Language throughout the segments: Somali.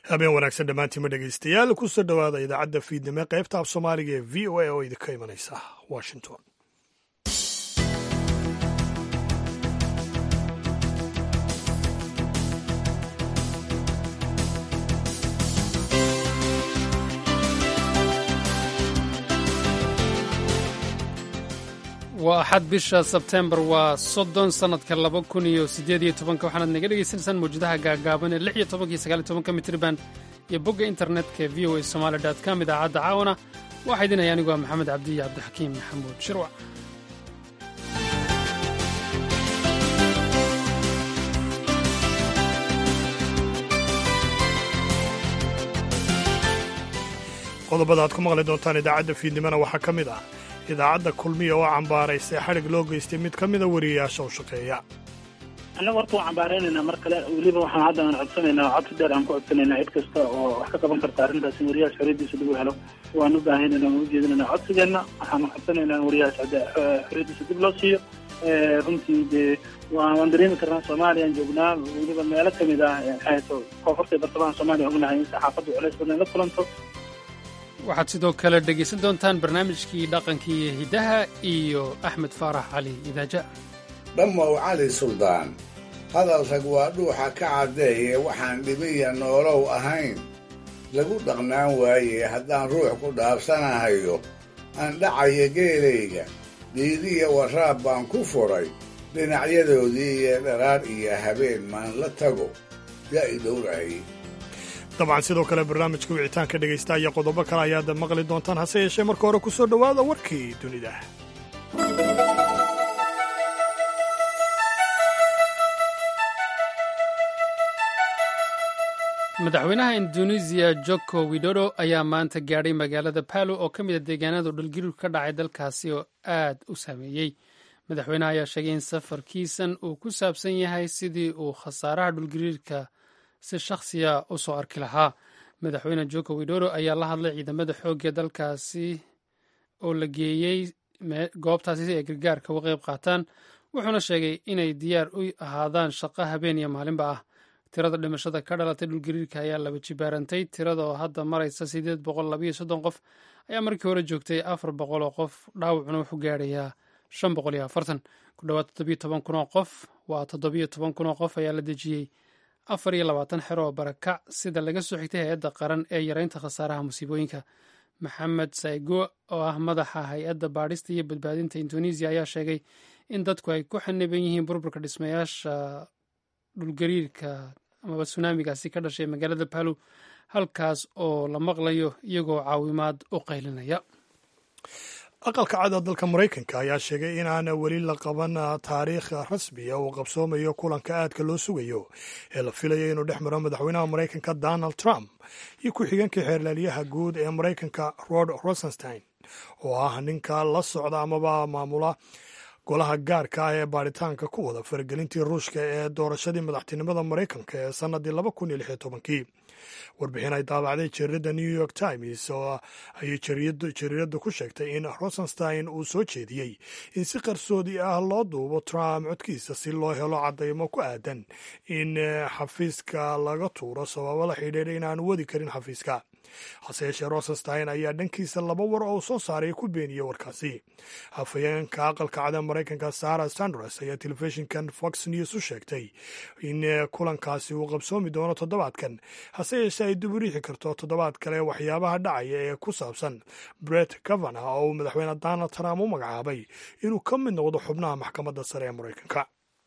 habeen wanaagsan dhammaantiima dhegaystayaal kusoo dhowaada idaacadda fiidnimo qaybta af soomaaliga ee v o a oo idinka imanaysa washington waa axad bisha sebtembar waa soddon sannadka laba kun iyo siddeed iyo tobanka waxaanaad naga dhegaysanaysaan mawjadaha gaagaaban ee lix iyo tobanka iyo sagaal iyo tobanka mitriban iyo bogga internetka ee v o a somaali dot com idaacadda caawana waxaa idin haya anigu waa maxamed cabdiya cabdixakiim maxamuud shirwac qodobada aad ku maqli doontaan idaacadda fiidnimona waxaa ka mid ah idaacadda kulmiya oo cambaaraysay xadhig loo geystay mid ka mida wariyayaasha u shaqeeya annaga horta waan cambaaraynaynaa mar kale weliba waxaan hadda aan codsanaynaa codsi dheer aan ku codsanaynaa cid kasta oo wax ka qaban karta arrintaas in wariyahaas xorriyaddiisa lagu helo waan u baahanayna waan u jeedinaynaa codsigeenna waxaan codsanaynaa in wariyahaas xorriyaddiisa dib loo siiyo runtii dee waan dareemi karnaa soomaaliyaan joognaa weliba meelo ka mid ah maxayto koonfurta iyo bartamaha soomaaliya ognahay in saxaafaddu culays badan la kulanto waxaad sidoo kale dhegaysan doontaan barnaamijkii dhaqankii iyo hiddaha iyo axmed faarax cali idaaja dhammow cali suldaan hadal rag waa dhuuxa ka caddeeye waxaan dhibiya noolow ahayn lagu dhaqnaan waaye haddaan ruux ku dhaabsanahayo aan dhacaya geelayga dhiidiya waraab baan ku furay dhinacyadoodii iyo dharaar iyo habeen maan la tago yaa i dhowrahayy dabcan sidoo kale barnaamijka wicitaanka dhegaysta iyo qodobo kale ayaad maqli doontaan hase yeeshee marka hore ku soo dhowaada warkii dunida madaxweynaha induneisiya joko widodo ayaa maanta gaadhay magaalada paalo oo ka mid a deegaanadu dhulgariir ka dhacay dalkaasi oo aad u saameeyey madaxweynaha ayaa sheegay in safarkiisan uu ku saabsan yahay sidii uu khasaaraha dhulgariirka si shakhsiya u soo arki lahaa madaxweyne joko widodo ayaa la hadlay ciidamada xoogga dalkaasi oo la geeyey goobtaasi si ay gargaarka uga qayb qaataan wuxuuna sheegay inay diyaar u ahaadaan shaqo habeen iyo maalinba ah tirada dhimashada ka dhalatay dhulgariirka ayaa laba jibaarantay tirada oo hadda maraysa sideed boqol labayo soddon qof ayaa markii hore joogtay afar boqol oo qof dhaawacuna wuxuu gaadhayaa shan boqol iyo afartan ku dhowaad toddobiyo toban kun oo qof waa toddobiyo toban kun oo qof ayaa la dejiyey afar iyo labaatan xero oo barakac sida laga soo xigtay hay-adda qaran ee yareynta khasaaraha musiibooyinka maxamed saigo oo ah madaxa hay-adda baadhista iyo badbaadinta indonesiya ayaa sheegay in dadku ay ku xaniban yihiin burburka dhismayaasha dhulgariirka amaba sunaamigaasi ka dhashay magaalada palu halkaas oo la maqlayo iyagoo caawimaad u qaylinaya aqalka cada dalka maraykanka ayaa sheegay in aan weli la qaban taariikh rasmiya uu qabsoomayo kulanka aadka loo sugayo ee la filayo inuu dhex maro madaxweynaha maraykanka donald trump iyo ku-xigeenka xeerlaaliyaha guud ee maraykanka rod rosenstein oo ah ninka la socda amaba maamula golaha gaarka ah ee baaritaanka ku wada faragelintii ruushka ee doorashadii madaxtinimada maraykanka ee sannadii laba kun iyo lix iyo tobankii warbixin ay daabacday jariirada new york times oo ayay jariiraddu ku sheegtay in rosenstein uu soo jeediyey in si qarsoodi ah loo duubo trump codkiisa si loo helo caddaymo ku aadan in xafiiska laga tuuro sababo la xidhiidha in aan wadi karin xafiiska hase yeeshee rosenstein ayaa dhankiisa laba war oo soo saaray ku beeniyey warkaasi hafayeenka aqalka cada maraykanka sarah sanders ayaa telefishinkan fox news u sheegtay in kulankaasi uu qabsoomi doono toddobaadkan hase yeeshee ay dib u riixi karto toddobaad kale waxyaabaha dhacaya ee ku saabsan bret kavana oo uu madaxweyne donald trump u magacaabay inuu ka mid noqdo xubnaha maxkamadda sare ee maraykanka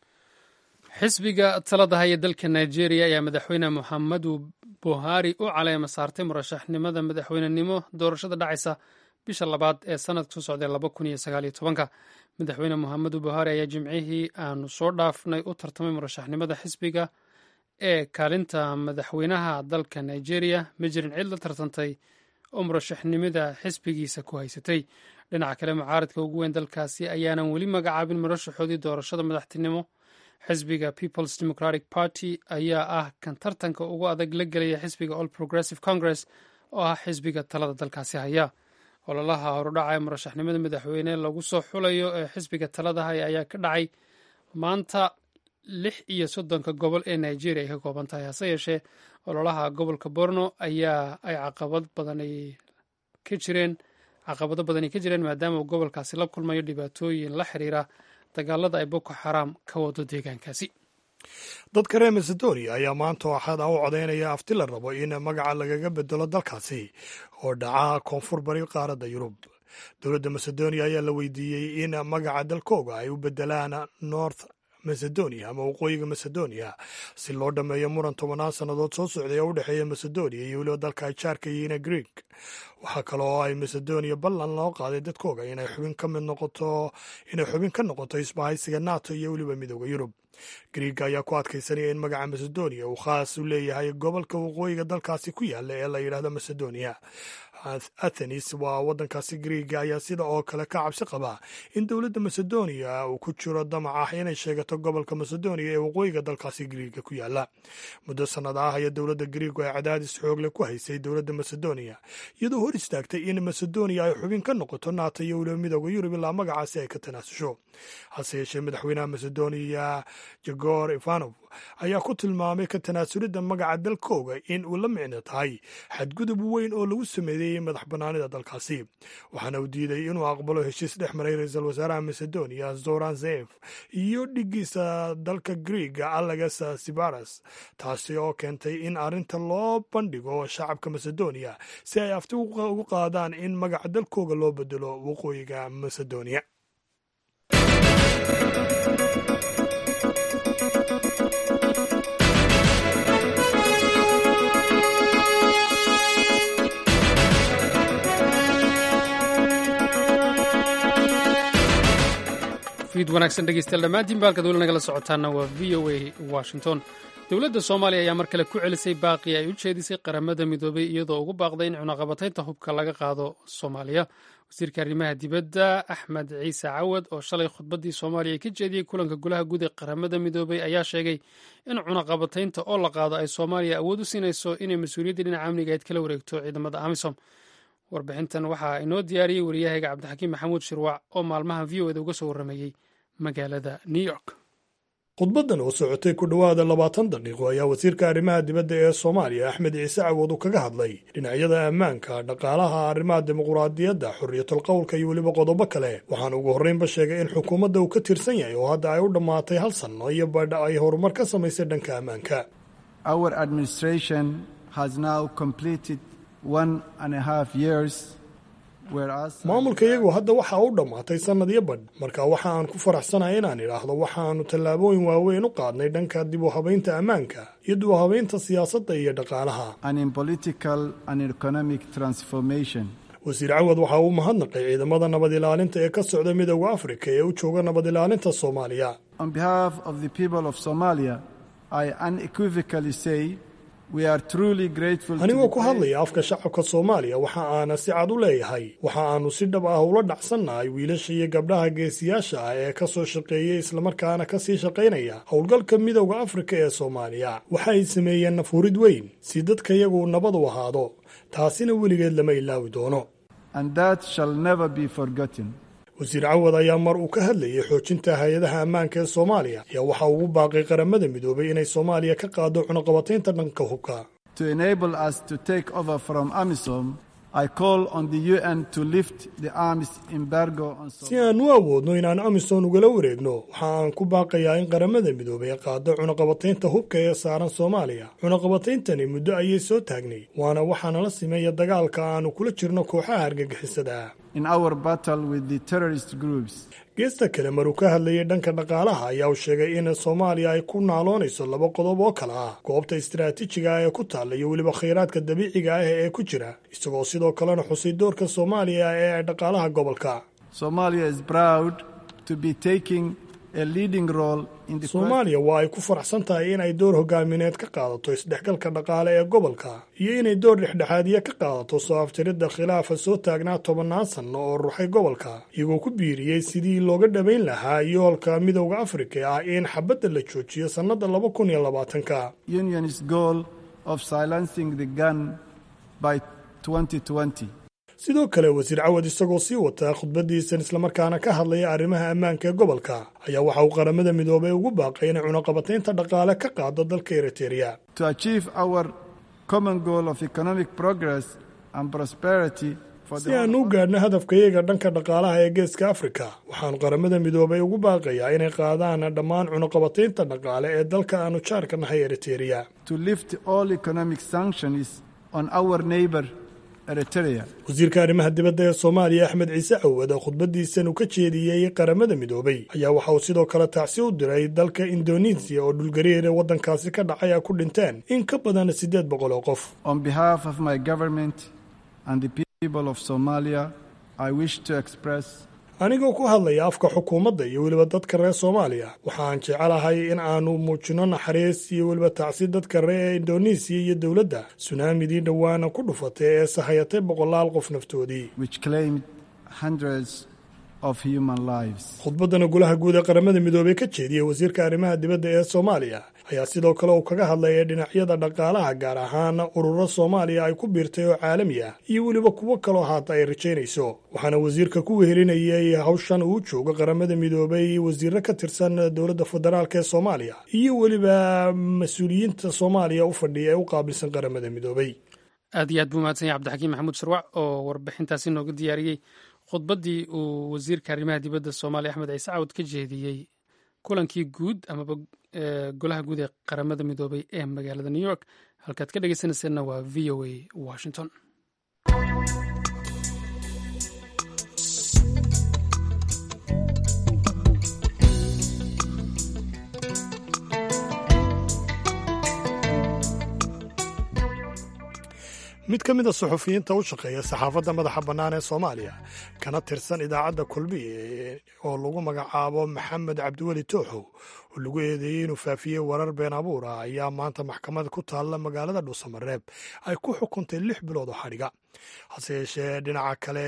xisbiga talada haya dalka nigeria ayaa madaxweyne muxamadu buhari u caleema saartay murashaxnimada madaxweynenimo doorashada dhacaysa bisha labaad ee sanadka soo socday laba kun iyo sagaaliyo tobanka madaxweyne muxamedu buhari ayaa jimcihii aanu soo dhaafnay u tartamay murashaxnimada xisbiga ee kaalinta madaxweynaha dalka nigeria ma jirin cid la tartantay oo murashaxnimada xisbigiisa ku haysatay dhinaca kale mucaaradka ugu weyn dalkaasi ayaanan weli magacaabin murashaxoodii doorashada madaxtinimo xisbiga peoples democratic party ayaa ah kan tartanka ugu adag la gelaya xisbiga all progressive congress oo ah xisbiga talada dalkaasi haya ololaha horudhaca ee murashaxnimada madaxweyne lagu soo xulayo ee xisbiga talada haya ayaa ka dhacay maanta lix iyo soddonka gobol ee nigeria ay ka kooban tahay hase yeeshee ololaha gobolka borno ayaa ay caqabad badan ay ka jireen caqabado badan ay ka jireen maadaama uu gobolkaasi la kulmayo dhibaatooyin la xiriira dagaalada ay boko xaram ka wado deegaankaasi dadka reer macedonia ayaa maanta axada u codaynaya afti la rabo in magaca lagaga bedelo dalkaasi oo dhaca koonfur bari qaaradda yurub dowladda macedonia ayaa la weydiiyey in magaca dalkooga ay u bedelaan north macedonia ama waqooyiga macedonia si loo dhammeeyo muran tobanaan sannadood soo socday oo u dhexeeya macedonia iyo weliba dalka ay jaarka yihiin greeg waxaa kale oo ay macedonia ballan loo qaaday dadkooga inay xubin ka mid noqoto inay xubin ka noqoto isbahaysiga nato iyo weliba midooda yurub greega ayaa ku adkaysanaya in magaca macedonia uu khaas u leeyahay gobolka waqooyiga dalkaasi ku yaala ee la yidhaahdo macedonia athenis waa waddankaasi greega ayaa sida oo kale ka cabsi qabaa in dowladda macedonia uu ku jiro damac ah inay sheegato gobolka macedonia ee waqooyiga dalkaasi greega ku yaala muddo sannad ah ayaa dowladda greegu ay cadaadis xoogle ku haysay dowladda macedonia iyadoo hor istaagtay in macedonia ay xubin ka noqoto nato iyo weliba midooda yurub ilaa magacaasi ay ka tanaasusho hase yeeshee madaxweynaha macedonia jegor ivanov ayaa ku tilmaamay ka tanaasulidda magaca dalkooga in uu la micno tahay xadgudub weyn oo lagu sameeyey madax bannaanida dalkaasi waxaana uu diiday inuu aqbalo heshiis dhex maray ra-iisul wasaaraha macedonia zoran zef iyo dhigiisa dalka greega alex sibaras taasi oo keentay in arrinta loo bandhigo shacabka macedonia si ay afti ugu qaadaan in magaca dalkooga loo bedelo waqooyiga macedonia fiid wanaagsan dhegeystayaal dhammaantiin baalkaad weli nagala socotaana waa v o a washington dowladda soomaaliya ayaa mar kale ku celisay baaqii ay u jeedisay qaramada midoobay iyadoo ugu baaqday in cunaqabataynta hubka laga qaado soomaaliya wasiirka arrimaha dibadda axmed ciise cawad oo shalay khudbaddii soomaaliya ka jeediyey kulanka golaha guud ee qaramada midoobay ayaa sheegay in cunaqabataynta oo la qaado ay soomaaliya awood u siinayso inay mas-uuliyaddii dhinaca amniga ayd kala wareegto ciidamada amisom warbixintan waxaa inoo diyaariyey wariyahayga cabdixakiim maxamuud shirwac oo maalmahan v o eda uga soo warramayey magaalada new york khudbaddan oo socotay ku dhowaada labaatan daqiiqo ayaa wasiirka arrimaha dibadda ee soomaaliya axmed ciise cawad uu kaga hadlay dhinacyada ammaanka dhaqaalaha arrimaha dimuquraadiyadda xorriyatul qowlka iyo weliba qodobo kale waxaana ugu horreynba sheegay in xukuumadda uu ka tirsan yahay oo hadda ay u dhammaatay hal sanno iyo badha ay horumar ka samaysay dhanka ammaanka maamulka iyagu hadda waxaa u dhammaatay sannadyo badh marka waxa aan ku faraxsanahay inaan idhaahdo waxaannu tallaabooyin waaweyn u qaadnay dhanka dib u habaynta ammaanka iyo dib u habaynta siyaasadda iyo dhaqaalaha wasiir cawad waxa uu mahadnaqay ciidamada nabad ilaalinta ee ka socda midooda afrika ee u jooga nabad ilaalinta soomaaliya anigoo ku hadlaya afka shacabka soomaaliya waxa aana si cad u leeyahay waxa aanu si dhab ah ula dhacsannahay wiilasha iyo gabdhaha geesiyaasha ah ee ka soo shaqeeyey islamarkaana ka sii shaqaynaya howlgalka midowda afrika ee soomaaliya waxa ay sameeyeen nafurid weyn si dadka iyagu nabad u ahaado taasina weligeed lama ilaawi doono wasiir cawad ayaa mar uu ka hadlayay xoojinta hay-adaha ammaanka ee soomaaliya ayaa waxa ugu baaqay qaramada midoobay inay soomaaliya ka qaado cunaqabataynta dhanka hubka si aan u awoodno inaan amisom ugala wareegno waxa aan ku baaqayaa in qaramada midoobay qaado cunaqabataynta hubka ee saaran soomaaliya cunaqabatayntani muddo ayay soo taagnay waana waxaana la simeeya dagaalka aanu kula jirno kooxaha argagixisada geesta kale maruu ka hadlayay dhanka dhaqaalaha ayaa uu sheegay in soomaaliya ay ku naaloonayso laba qodob oo kale ah goobta istaraatiijiga ah ee ku taalla iyo weliba khayraadka dabiiciga ah ee ku jira isagoo sidoo kalena xusay doorka soomaaliya ee dhaqaalaha gobolka soomaaliya waa ay ku faraxsan tahay in ay door hogaamineed ka qaadato isdhexgalka dhaqaale ee gobolka iyo inay door dhexdhexaadiya ka qaadato soo afjaridda khilaafa soo taagnaa tobannaan sanno oo ruxay gobolka iyagoo ku biiriyey sidii looga dhabayn lahaa yoolka midowda afrika ah in xabadda la joojiyo sannadda laba kun iyo labaatanka sidoo kale wasiir cawad isagoo sii wata khudbadiisan islamarkaana ka hadlaya arrimaha ammaanka ee gobolka ayaa waxa uu qaramada midoobay ugu baaqay inay cunaqabataynta dhaqaale ka qaado dalka eritereya si aan u gaadhno hadafkayaga dhanka dhaqaalaha ee geeska afrika waxaanu qaramada midoobay ugu baaqayaa inay qaadaan dhammaan cunaqabataynta dhaqaale ee dalka aanu jaarka nahay eritereya wasiirka arrimaha dibadda ee soomaaliya axmed ciise cawad oo khudbadiisan uu ka jeediyey qaramada midoobay ayaa waxa uu sidoo kale tacsi u diray dalka indonesiya oo dhulgariir ee waddankaasi ka dhacay ay ku dhinteen in ka badan siddeed boqol oo qof anigoo ku hadlaya afka xukuumadda iyo weliba dadka reer soomaaliya waxaan jecelahay in aanu muujino naxariis iyo weliba tacsi dadka reer indonesiya iyo dowladda sunaamidii dhowaana ku dhufatay ee sahayatay boqolaal qof naftoodii khudbaddana golaha guud ee qaramada midoobey ka jeediyey wasiirka arrimaha dibadda ee soomaaliya ayaa sidoo kale uu kaga hadlayay dhinacyada dhaqaalaha gaar ahaan ururo soomaaliya ay ku biirtay oo caalami ah iyo weliba kuwo kaloo haata ay rajaynayso waxaana wasiirka ku wehelinayay hawshan uu joogo qaramada midoobey wasiiro ka tirsan dowladda federaalk ee soomaaliya iyo weliba mas-uuliyiinta soomaaliya u fadhiya ee u qaabilsan qaramada midoobey aad iyo aad buu mahadsan yahy cabdixakiim maxamuud sharwac oo warbixintaasi nooga diyaariyey khudbaddii uu wasiirka arrimaha dibadda soomaaliya axmed ciise cawad ka jeediyey kulankii guud amaba golaha guud ee qaramada midoobay ee magaalada new york halkaad ka dhegeysanayseena waa v o a washington mid ka mid a suxufiyiinta u shaqeeya saxaafadda madaxa bannaan ee soomaaliya kana tirsan idaacadda kulmiye oo lagu magacaabo maxamed cabdiweli tooxow oo lagu eedeeyey inuu faafiyey warar been abuur ah ayaa maanta maxkamad ku taalla magaalada dhuusamareeb ay ku xukuntay lix bilood oo xadhiga hase yeeshee dhinaca kale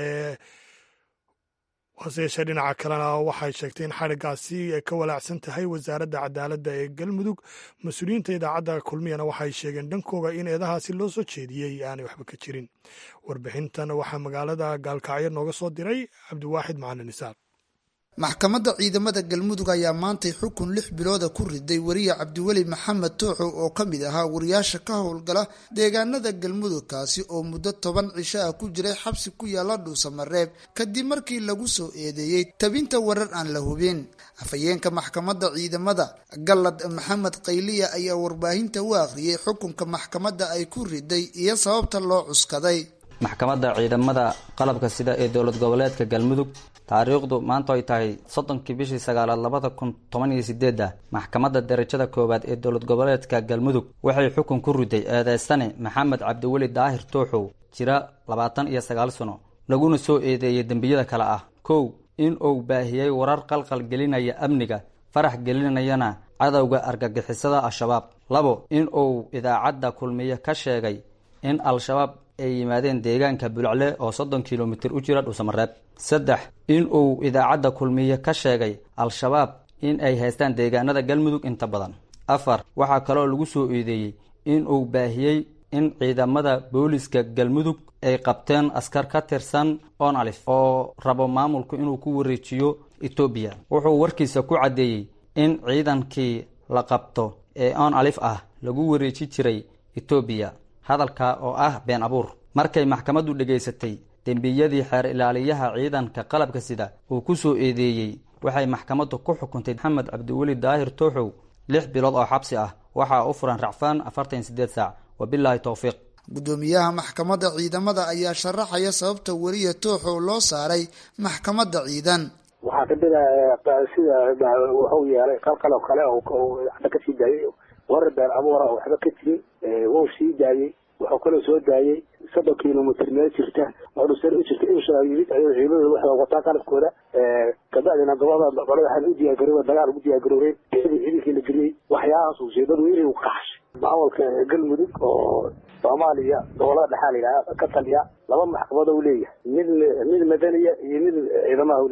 hase yeeshee dhinaca kalena waxay sheegtay in xadhiggaasi ay ka walaacsan tahay wasaaradda cadaaladda ee galmudug mas-uuliyiinta idaacadda kulmiyana waxay sheegeen dhankooga in eedahaasi loo soo jeediyey aanay waxba ka jirin warbixintan waxaa magaalada gaalkacyo nooga soo diray cabdiwaaxid macalin isaaq maxkamadda ciidamada galmudug ayaa maantay xukun lix bilooda ku riday wariye cabdiweli maxamed tooxow oo ka mid ahaa wariyaasha ka howlgala deegaanada galmudug kaasi oo muddo toban cisho ah ku jiray xabsi ku yaala dhuusamareeb kadib markii lagu soo eedeeyey tabinta warar aan la hubin afhayeenka maxkamadda ciidamada gallad maxamed qayliya ayaa warbaahinta u akhriyey xukunka maxkamadda ay ku riday iyo sababta loo cuskaday maxkamadda ciidamada qalabka sida ee dowlad goboleedka galmudug taariikhdu maanta ay tahay soddonkii bishii sagaalaad labada kun toban iyo sideedda maxkamadda darajada koowaad ee dowlad goboleedka galmudug waxay xukun ku riday eedeystane maxamed cabdiweli daahir tooxow jira labaatan iyo sagaal sano laguna soo eedeeyey dembiyada kale ah kow in uu baahiyey warar qalqal gelinaya amniga farax gelinayana cadowga argagixisada al-shabaab labo in uu idaacadda kulmiye ka sheegay in al-shabaab ay yimaadeen deegaanka bulcle oo soddon kilomitir u jira dhuusamareeb saddex in uu idaacadda kulmiye ka sheegay al-shabaab in ay haystaan deegaanada galmudug inta badan afar waxaa kaloo lagu soo eedeeyey in uu baahiyey in ciidamada booliska galmudug ay qabteen askar ka tirsan onalif oo rabo maamulku inuu ku wareejiyo etoobiya wuxuu warkiisa ku caddeeyey in ciidankii la qabto ee on alif ah lagu wareeji jiray etoobiya hadalka oo ah been abuur markay maxkamaddu dhegaysatay dembiyadii xeer ilaaliyaha ciidanka qalabka sida uu ku soo eedeeyey waxay maxkamaddu ku xukuntay maxamed cabdiweli daahir tooxow lix bilood oo xabsi ah waxaa u furan racfaan afartan iyo sideed saac wabilaahi towfiiq gudoomiyaha maxkamadda ciidamada ayaa sharaxaya sababta weriya tooxow loo saaray maxkamadda ciidan waxaa kamid a sida wuxuu yeelay qalqal oo kale waxba ka sii daayay warar been abuura oo waxba ka jirin wuu sii daayey wuxuu kaloo soo daayey soddon kilomitr meel jirta oo dhusar u jirta insha yimid ayuu ciidamada waxay wataa qalabkooda kabacdina gobolada qolada waxaan u diyaargarooba dagaal ugu diyaargaroobeen ciidankii la geliyey waxyaahaas ujeedadu inay u qaxshay maamulka galmudug oo soomaaliya gobolada dhexaa la yidhaha ka taliya laba maxkamad u leeyahay mid mid madaniya iyo mid ciidamaha u leeyahay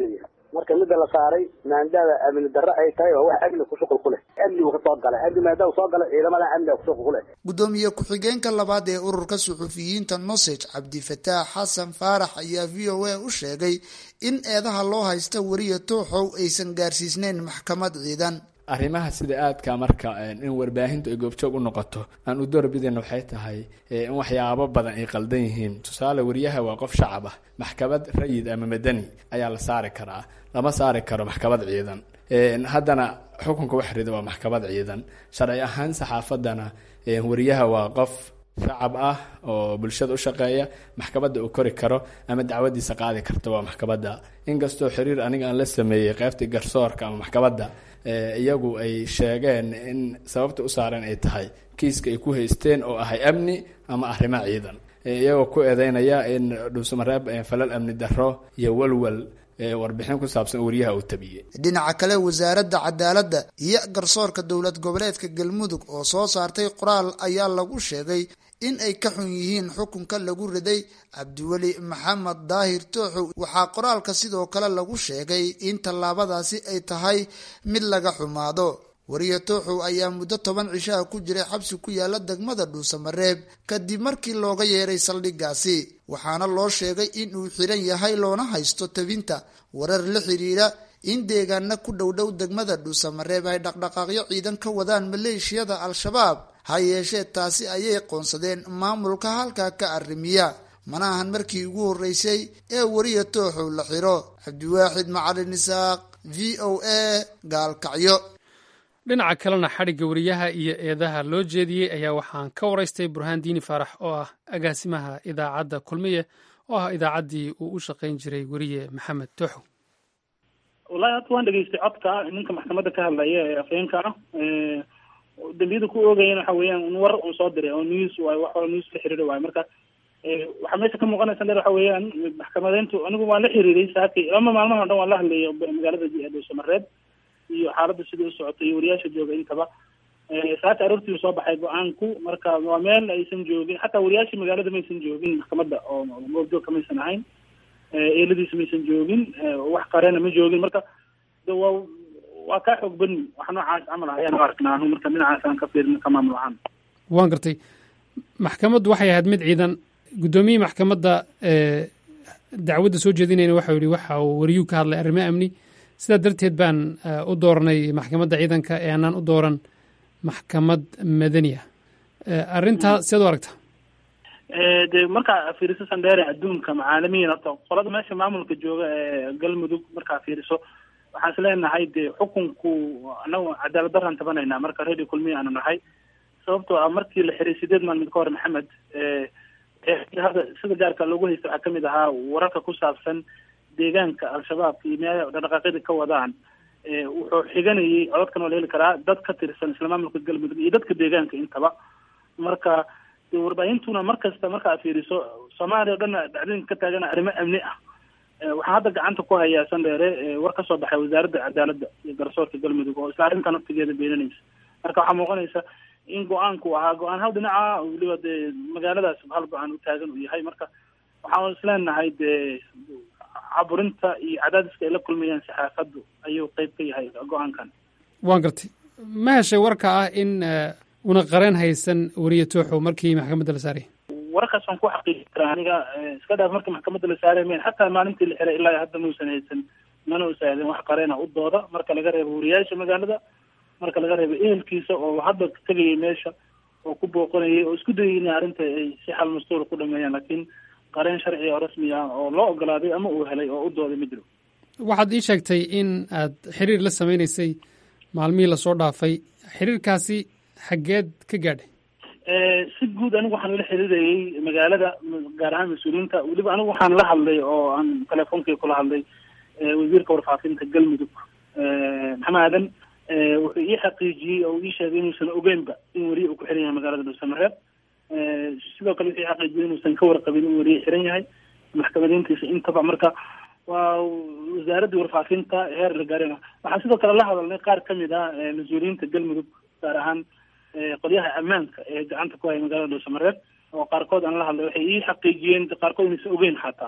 marka midda la saaray maandada amni darro ay tahay waa wax amni ku shuqul ku leh amnigu ka soo galay amni maadaama soo galay ciidamada amniga ku shuqul ku leh gudoomiye ku-xigeenka labaad ee ururka suxufiyiinta nosage cabdifataax xasan faarax ayaa v o a u sheegay in eedaha loo haysta weriya tooxow aysan gaarsiisneyn maxkamad ciidan arrimaha sida aadka marka in warbaahintu ay goobjoog u noqoto aan u doorbidayna waxay tahay in waxyaabo badan ay qaldan yihiin tusaale wariyaha waa qof shacab ah maxkamad rayid ama madani ayaa la saari karaa lama saari karo maxkamad ciidan haddana xukunka wax rida waa maxkamad ciidan sharci ahaan saxaafadana wariyaha waa qof shacab ah oo bulshada u shaqeeya maxkamadda uu kori karo ama dacwadiisa qaadi karta waa maxkamadda inkastoo xiriir aniga aan la sameeyey qeybtii garsoorka ama maxkamadda iyagu ay sheegeen in sababta u saareen ay tahay kiiska ay ku haysteen oo ahay amni ama arrimo ciidan iyagoo ku eedeynaya in dhuusamareeb falal amni darro iyo walwal warbixin ku saabsan wariyaha uu tabiyey dhinaca kale wasaaradda cadaaladda iyo garsoorka dowlad goboleedka galmudug oo soo saartay qoraal ayaa lagu sheegay in ay ka xun yihiin xukunka lagu riday cabdiweli maxamed daahir tooxow waxaa qoraalka sidoo kale lagu sheegay in tallaabadaasi ay tahay mid laga xumaado wariye tooxow ayaa muddo toban cishaha ku jiray xabsi ku yaala degmada dhuusamareeb kadib markii looga yeeray saldhiggaasi waxaana loo sheegay in uu xiran yahay loona haysto tabinta warar la xiriira in deegaana ku dhowdhow degmada dhuusamareeb ay dhaqdhaqaaqyo ciidan ka wadaan maleeshiyada al-shabaab ha yeeshee taasi ayay qoonsadeen maamulka halkaa ka arrimiya mana ahan markii ugu horreysay ee wariya tooxow la xiro cabdiwaaxid macalin isaaq v o a gaalkacyo dhinaca kalena xadhigga wariyaha iyo eedaha loo jeediyey ayaa waxaan ka waraystay burhaan diini faarax oo ah agaasimaha idaacadda kulmiye oo ah idaacaddii uu u shaqayn jiray weriye maxamed tooxow wallahi hadda waan dhegeystay codka ninka maxkamadda ka hadlaya ee afhayeenka ah dambiyada ku oogayana waxa weeyaan war un soo diray oo news waay wax news la xiriira waayo marka waxaa meesha ka muuqanaysa dheer waxa weeyaan maxkamadeyntu anigu waan la xiriiray saakay lama maalmaha o dhan waan la hadlayay magaalada dhuusamareeb iyo xaaladda sidai u socotay iyo wariyaasha jooga intaba saaka aroortii soo baxay go-aanku marka waa meel aysan joogin xataa wariyaashii magaalada maysan joogin maxkamadda oo goobjoogka maysan ahayn eeladiisa maysan joogin wax qareena ma joogin marka de waa waa kaa xoog bani wax noocaas camal ah ayaan u arknaa anu marka dhinacaas aan ka fiirin ka maamul ahaan waan gartay maxkamaddu waxay ahayd mid ciidan guddoomiyihii maxkamadda dacwadda soo jeedinayna waxau yihi waxa uu wariyuu ka hadlay arrimo amni sidaa darteed baan u dooranay maxkamadda ciidanka ee aanaan u dooran maxkamad madani ah arrintaa siad u aragtaa de markaa fiiriso sandheere adduunka macaalamiin horta qolada meesha maamulka jooga ee galmudug markaa fiiriso waxaan is leenahay de xukunku anagu cadaalad daraan tabanaynaa marka radio kulmiya aanu nahay sababtoo ah markii la xiray sideed maalmood ka hor maxamed hadda sida gaarka loogu haysta waxaa kamid ahaa wararka ku saabsan deegaanka al-shabaabka iyo meelaha dhaqdhaqaaqyada ka wadaan wuxuu xiganayay codadkan waa la heli karaa dad ka tirsan isla maamulka galmudug iyo dadka deegaanka intaba marka warbaahintuna mar kasta marka aad fiiriso soomaaliya o dhan dhacdooyinka ka taagana arrimo amni ah waxaan hadda gacanta ku hayaa sandheere war kasoo baxay wasaaradda cadaaladda iyo garsoorka galmudug oo isla arrintan naftigeeda beeninaysa marka waxaa muuqanaysa in go-aanku ahaa go-aan hal dhinaca weliba dee magaaladaas hal go-aan u taagan uu yahay marka waxaan isleenahay dee caburinta iyo cadaadiska ay la kulmayaan saxaafaddu ayuu qeyb ka yahay go-aankan waan gartay ma heshay warka ah in una qareen haysan weriye tooxow markii maxkamadda la saarayay wararkaas waan ku xaqiiji karaa aniga iska dhaaf markii maxkamadda la saaray mayn xataa maalintii la xiray ilaa hadda mausan haysan mana usaahden wax qareena u dooda marka laga reebo wariyaasha magaalada marka laga reebo ehelkiisa oo hadda tegayay meesha oo ku booqanayay oo isku dayay inay arrinta ay si xal mastuura ku dhameeyaan laakiin qareen sharci oo rasmi ah oo loo ogolaaday ama uu helay oo u dooday ma jiro waxaad ii sheegtay in aad xiriir la sameynaysay maalmihii lasoo dhaafay xiriirkaasi xaggeed ka gaadhay si guud anigu waxaan la xiriirayay magaalada gaar ahaan mas-uuliyiinta weliba anigu waxaan la hadlay oo aan telefonkii kula hadlay wasiirka warfaafinta galmudug maxamed aadan wuxuu ii xaqiijiyey oo ii sheegay inuusan ogeynba in weriye uu ku xiran yahay magaalada dhuusamareeb sidoo kale wuxuu ii xaqiijiyey inuusan ka warqabin in weriye xiran yahay maxkamadeyntiisa intaba marka waa wasaaraddii warfaafinta heer la gaarina waxaan sidoo kale la hadalnay qaar kamid ah mas-uuliyiinta galmudug gaar ahaan qolyaha ammaanka ee gacanta ku haya magaalada dhuusamareeb oo qaarkood aan la hadlay waxay ii xaqiijiyeen qaarkood inaysan ogeyn xataa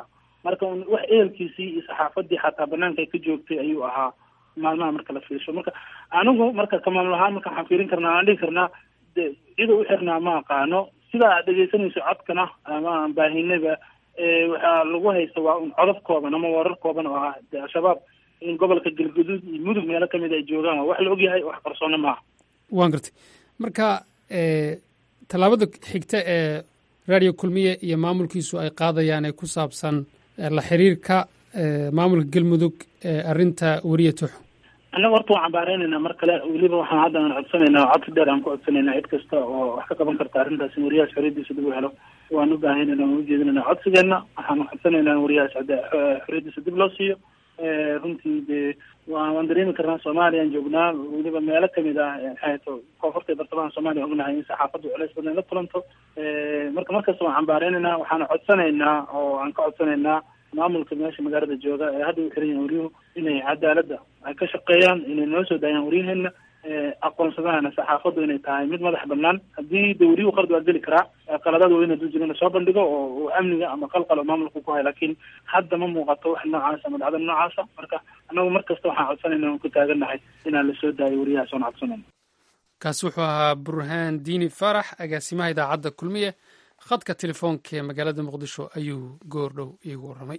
marka wax ehelkiisii iyo saxaafadii xataa banaanka ay ka joogtay ayuu ahaa maalmaha marka la fiirsho marka anigu marka kamaamul ahaan marka waxaan fiirin karnaa aan dhihi karnaa de cida u xirnaa ma aqaano sidaa aad dhegeysanayso codkana ama aan baahinaba waxaa lagu haysta waa un codad kooban ama warar kooban oo ah de al-shabaab in gobolka galgaduud iyo mudug meelo kamid ay joogaan waa wax la ogyahay wax qarsoona maaha waan gartay marka tallaabada xigta ee radio kulmiye iyo maamulkiisu ay qaadayaan ee ku saabsan la xiriirka maamulka galmudug ee arrinta weriya tuxo annaga horta waan cambaareynayna mar kale weliba waxaan hadda aan codsanaynaa codsi dheer aan ku codsanayna cid kasta oo wax ka qaban karta arrintaas in wariyahaas xoriyadiisa dib u helo waan u baahanayna waan ujeedinayna codsigeena waxaan codsanaynaa in wariyahaas xoriyadiisa dib loo siiyo runtii dee wa waan dareemi karnaa soomaaliyaan joognaa weliba meelo kamid ah maxayto koonfurta iyo bartamaha soomaaliya ognahay in saxaafaddu culays badan la kulanto marka markasta waan cambaareynayna waxaana codsanaynaa oo aan ka codsanaynaa maamulka meesha magaalada jooga ee hadda u xiran yahin waryuhu inay cadaaladda ay ka shaqeeyaan inay noo soo daayaan waryaheena aqoonsadaana saxaafaddu inay tahay mid madax banaan haddii de waryuhu qalad waa geli karaa qaladada weyna dul jiro in lasoo bandhigo oo amniga ama qalqal oo maamulka ku hay laakiin hadda ma muuqato wax noocaasa ama dhacda noocaasa marka annagu mar kasta waxaan codsanayna aan ku taagannahay inaan lasoo daayo waryahaas oon codsanayno kaasi wuxuu ahaa burhaan diini faarax agaasimaha idaacadda kulmiye khadka telefoonka ee magaalada muqdisho ayuu goor dhow iigu warramay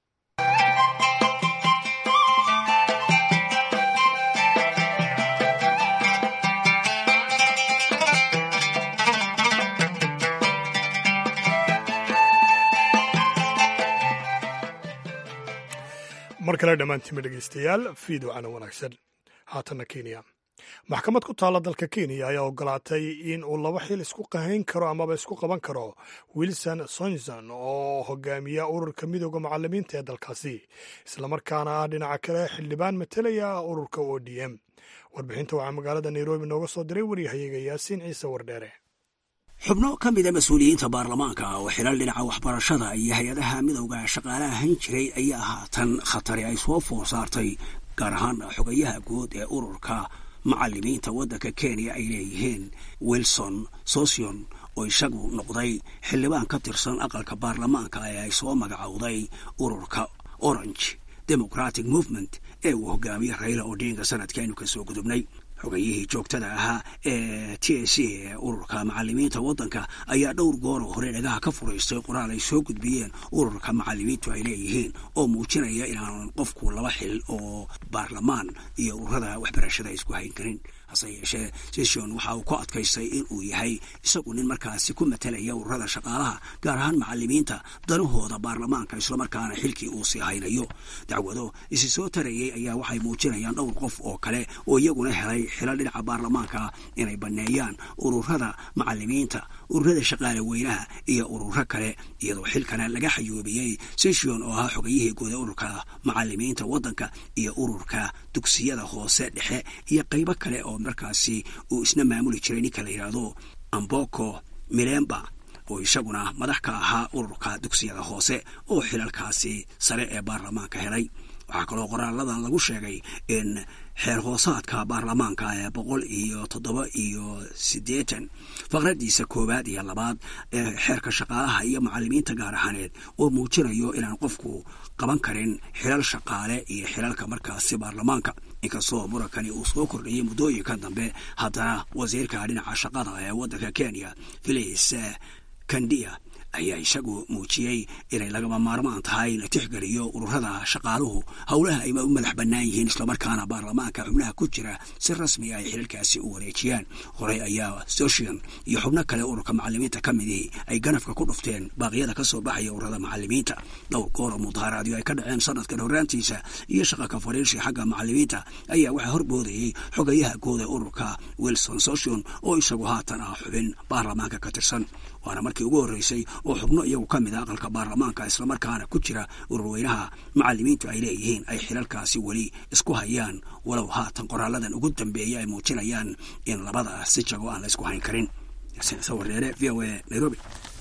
mar kale dhammaantiinma dhegaystayaal fiidocana wanaagsan haatanna kenya maxkamad ku taalla dalka kenya ayaa ogolaatay in uu laba xil isku qahayn karo amaba isku qaban karo wilson sonson oo hogaamiya ururka midooda macalimiinta ee dalkaasi islamarkaana ah dhinaca kale xildhibaan matelaya ururka o d m warbixinta waxaa magaalada nairobi nooga soo diray waryahayaga yaasiin ciise wardheere xubno ka mida mas-uuliyiinta baarlamaanka oo xilal dhinaca waxbarashada iyo hay-adaha midowga shaqaalaha hayn jiray ayaa haatan khatari ay soo foor saartay gaar ahaan xogayaha guud ee ururka macalimiinta waddanka kenya ay leeyihiin wilson sosion oo isagu noqday xildhibaan ka tirsan aqalka baarlamaanka ee ay soo magacowday ururka orange democratic movement ee uu hogaamiye raila odinga sanadkaaynu ka soo gudubnay xogayihii joogtada ahaa ee t c ee ururka macalimiinta waddanka ayaa dhowr goor oo hore dhagaha ka furaystay qoraal ay soo gudbiyeen ururka macalimiintu ay leeyihiin oo muujinaya inaanan qofku laba xil oo baarlamaan iyo ururada waxbarashada isku hayn karin hase yeeshee session waxa uu ku adkaystay in uu yahay isagu nin markaasi ku matalaya ururada shaqaalaha gaar ahaan macalimiinta danahooda baarlamaanka islamarkaana xilkii uu sii haynayo dacwado isi soo tarayay ayaa waxay muujinayaan dhowr qof oo kale oo iyaguna helay xilal dhinaca baarlamaanka inay banneeyaan ururada macalimiinta ururada shaqaale weynaha iyo ururo kale iyadoo xilkana laga xayoobiyey session oo ahaa xogayihii guuda ururka macalimiinta waddanka iyo ururka dugsiyada hoose dhexe iyo qaybo kale oo markaasi uu isna maamuli jiray ninka la yidhaahdo amboko milemba oo isaguna madax ka ahaa ururka dugsiyada hoose oo xilalkaasi sare ee baarlamaanka helay waxaa kaloo qoraaladan lagu sheegay in xeer hoosaadka baarlamaanka ee boqol iyo toddoba iyo siddeetan faqradiisa koowaad iyo labaad ee xeerka shaqaalaha iyo macalimiinta gaar ahaaneed oo muujinayo inaan qofku qaban karin xilal shaqaale iyo xilalka markaasi baarlamaanka inkastoo murankani uu soo kordhayay muddooyinka dambe haddana wasiirka dhinaca shaqada ee waddanka kenya filis kandia ayaa isagu muujiyey inay lagama maarmaan tahay la tixgeliyo ururada shaqaaluhu howlaha ay u madax bannaan yihiin islamarkaana baarlamaanka xubnaha ku jira si rasmi ay xilalkaasi u wareejiyaan horey ayaa sosion iyo xubno kale ururka macalimiinta ka midii ay ganafka ku dhufteen baaqyada ka soo baxaya ururada macalimiinta dhowr goor oo mudaaharaadyo ay ka dhaceen sanadkan horraantiisa iyo shaqa ka fariirsi xagga macalimiinta ayaa waxaa horboodayey xogayaha guud ee ururka wilson sosion oo isagu haatan ah xubin baarlamaanka ka tirsan waana markii ugu horreysay oo xubno iyagu ka mid a aqalka baarlamaanka islamarkaana ku jira ururweynaha macalimiintu ay leeyihiin ay xilalkaasi weli isku hayaan walow haatan qoraaladan ugu dambeeya ay muujinayaan in labada si jago aan la isku hayn karin sawareere v o a nairobi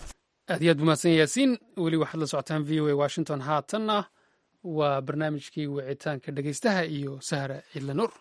aad iyo aad bumahadsan yaasiin weli waxaad la socotaan v o a washington haatanna waa barnaamijkii wicitaanka dhegeystaha iyo sahra cidla nuur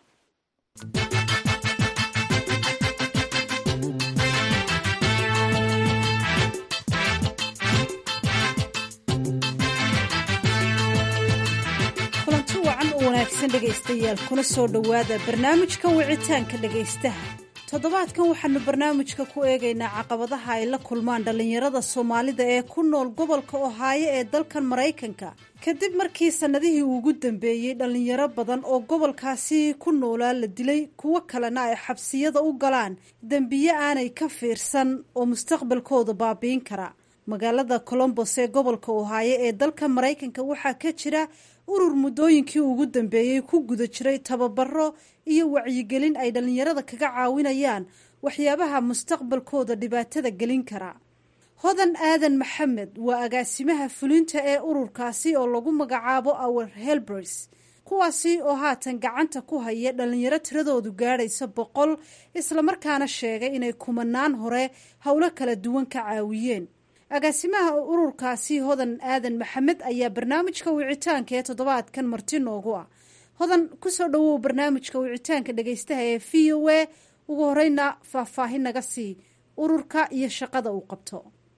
wanaagsan dhegaystayaal kuna soo dhowaada barnaamijka wicitaanka dhegaystaha toddobaadkan waxaanu barnaamijka ku eegaynaa caqabadaha ay la kulmaan dhallinyarada soomaalida ee ku nool gobolka ohaayo ee dalkan maraykanka kadib markii sannadihii ugu dambeeyey dhallinyaro badan oo gobolkaasi ku noolaa la dilay kuwo kalena ay xabsiyada u galaan dembiye aanay ka fiirsan oo mustaqbalkooda baabiin kara magaalada colombos ee gobolka ohaayo ee dalka maraykanka waxaa ka jira urur muddooyinkii ugu dambeeyey ku guda jiray tababaro iyo wacyigelin ay dhallinyarada kaga caawinayaan waxyaabaha mustaqbalkooda dhibaatada gelin kara hodan aadan maxamed waa agaasimaha fulinta ee ururkaasi oo lagu magacaabo our helbers kuwaasi oo haatan gacanta ku haya dhallinyaro tiradoodu gaadhaysa boqol islamarkaana sheegay inay kumanaan hore howlo kala duwan ka caawiyeen agaasimaha ururkaasi hodan aadan maxamed ayaa barnaamijka wicitaanka ee toddobaadkan marti noogu ah hodan kusoo dhawow barnaamijka wicitaanka dhegaystaha ee v o a ugu horeyna faahfaahin naga sii ururka iyo shaqada uu qabto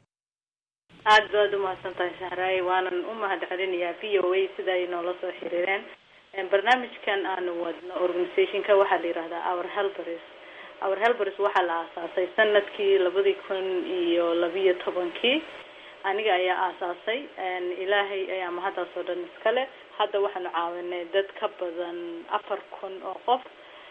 aada baad umahadsan tahay sahraay waanan u mahad celinayaa v o a sida ay noola soo xiriireen barnaamijkan aanu wadno organizationka waxaa la yihahdaa our helbers our helbers waxaa la aasaasay sanadkii labadii kun iyo labiyo tobankii aniga ayaa aasaasay ilaahay ayaa mahaddaas oo dhan iskale hadda waxaanu caawinay dad ka badan afar kun oo qof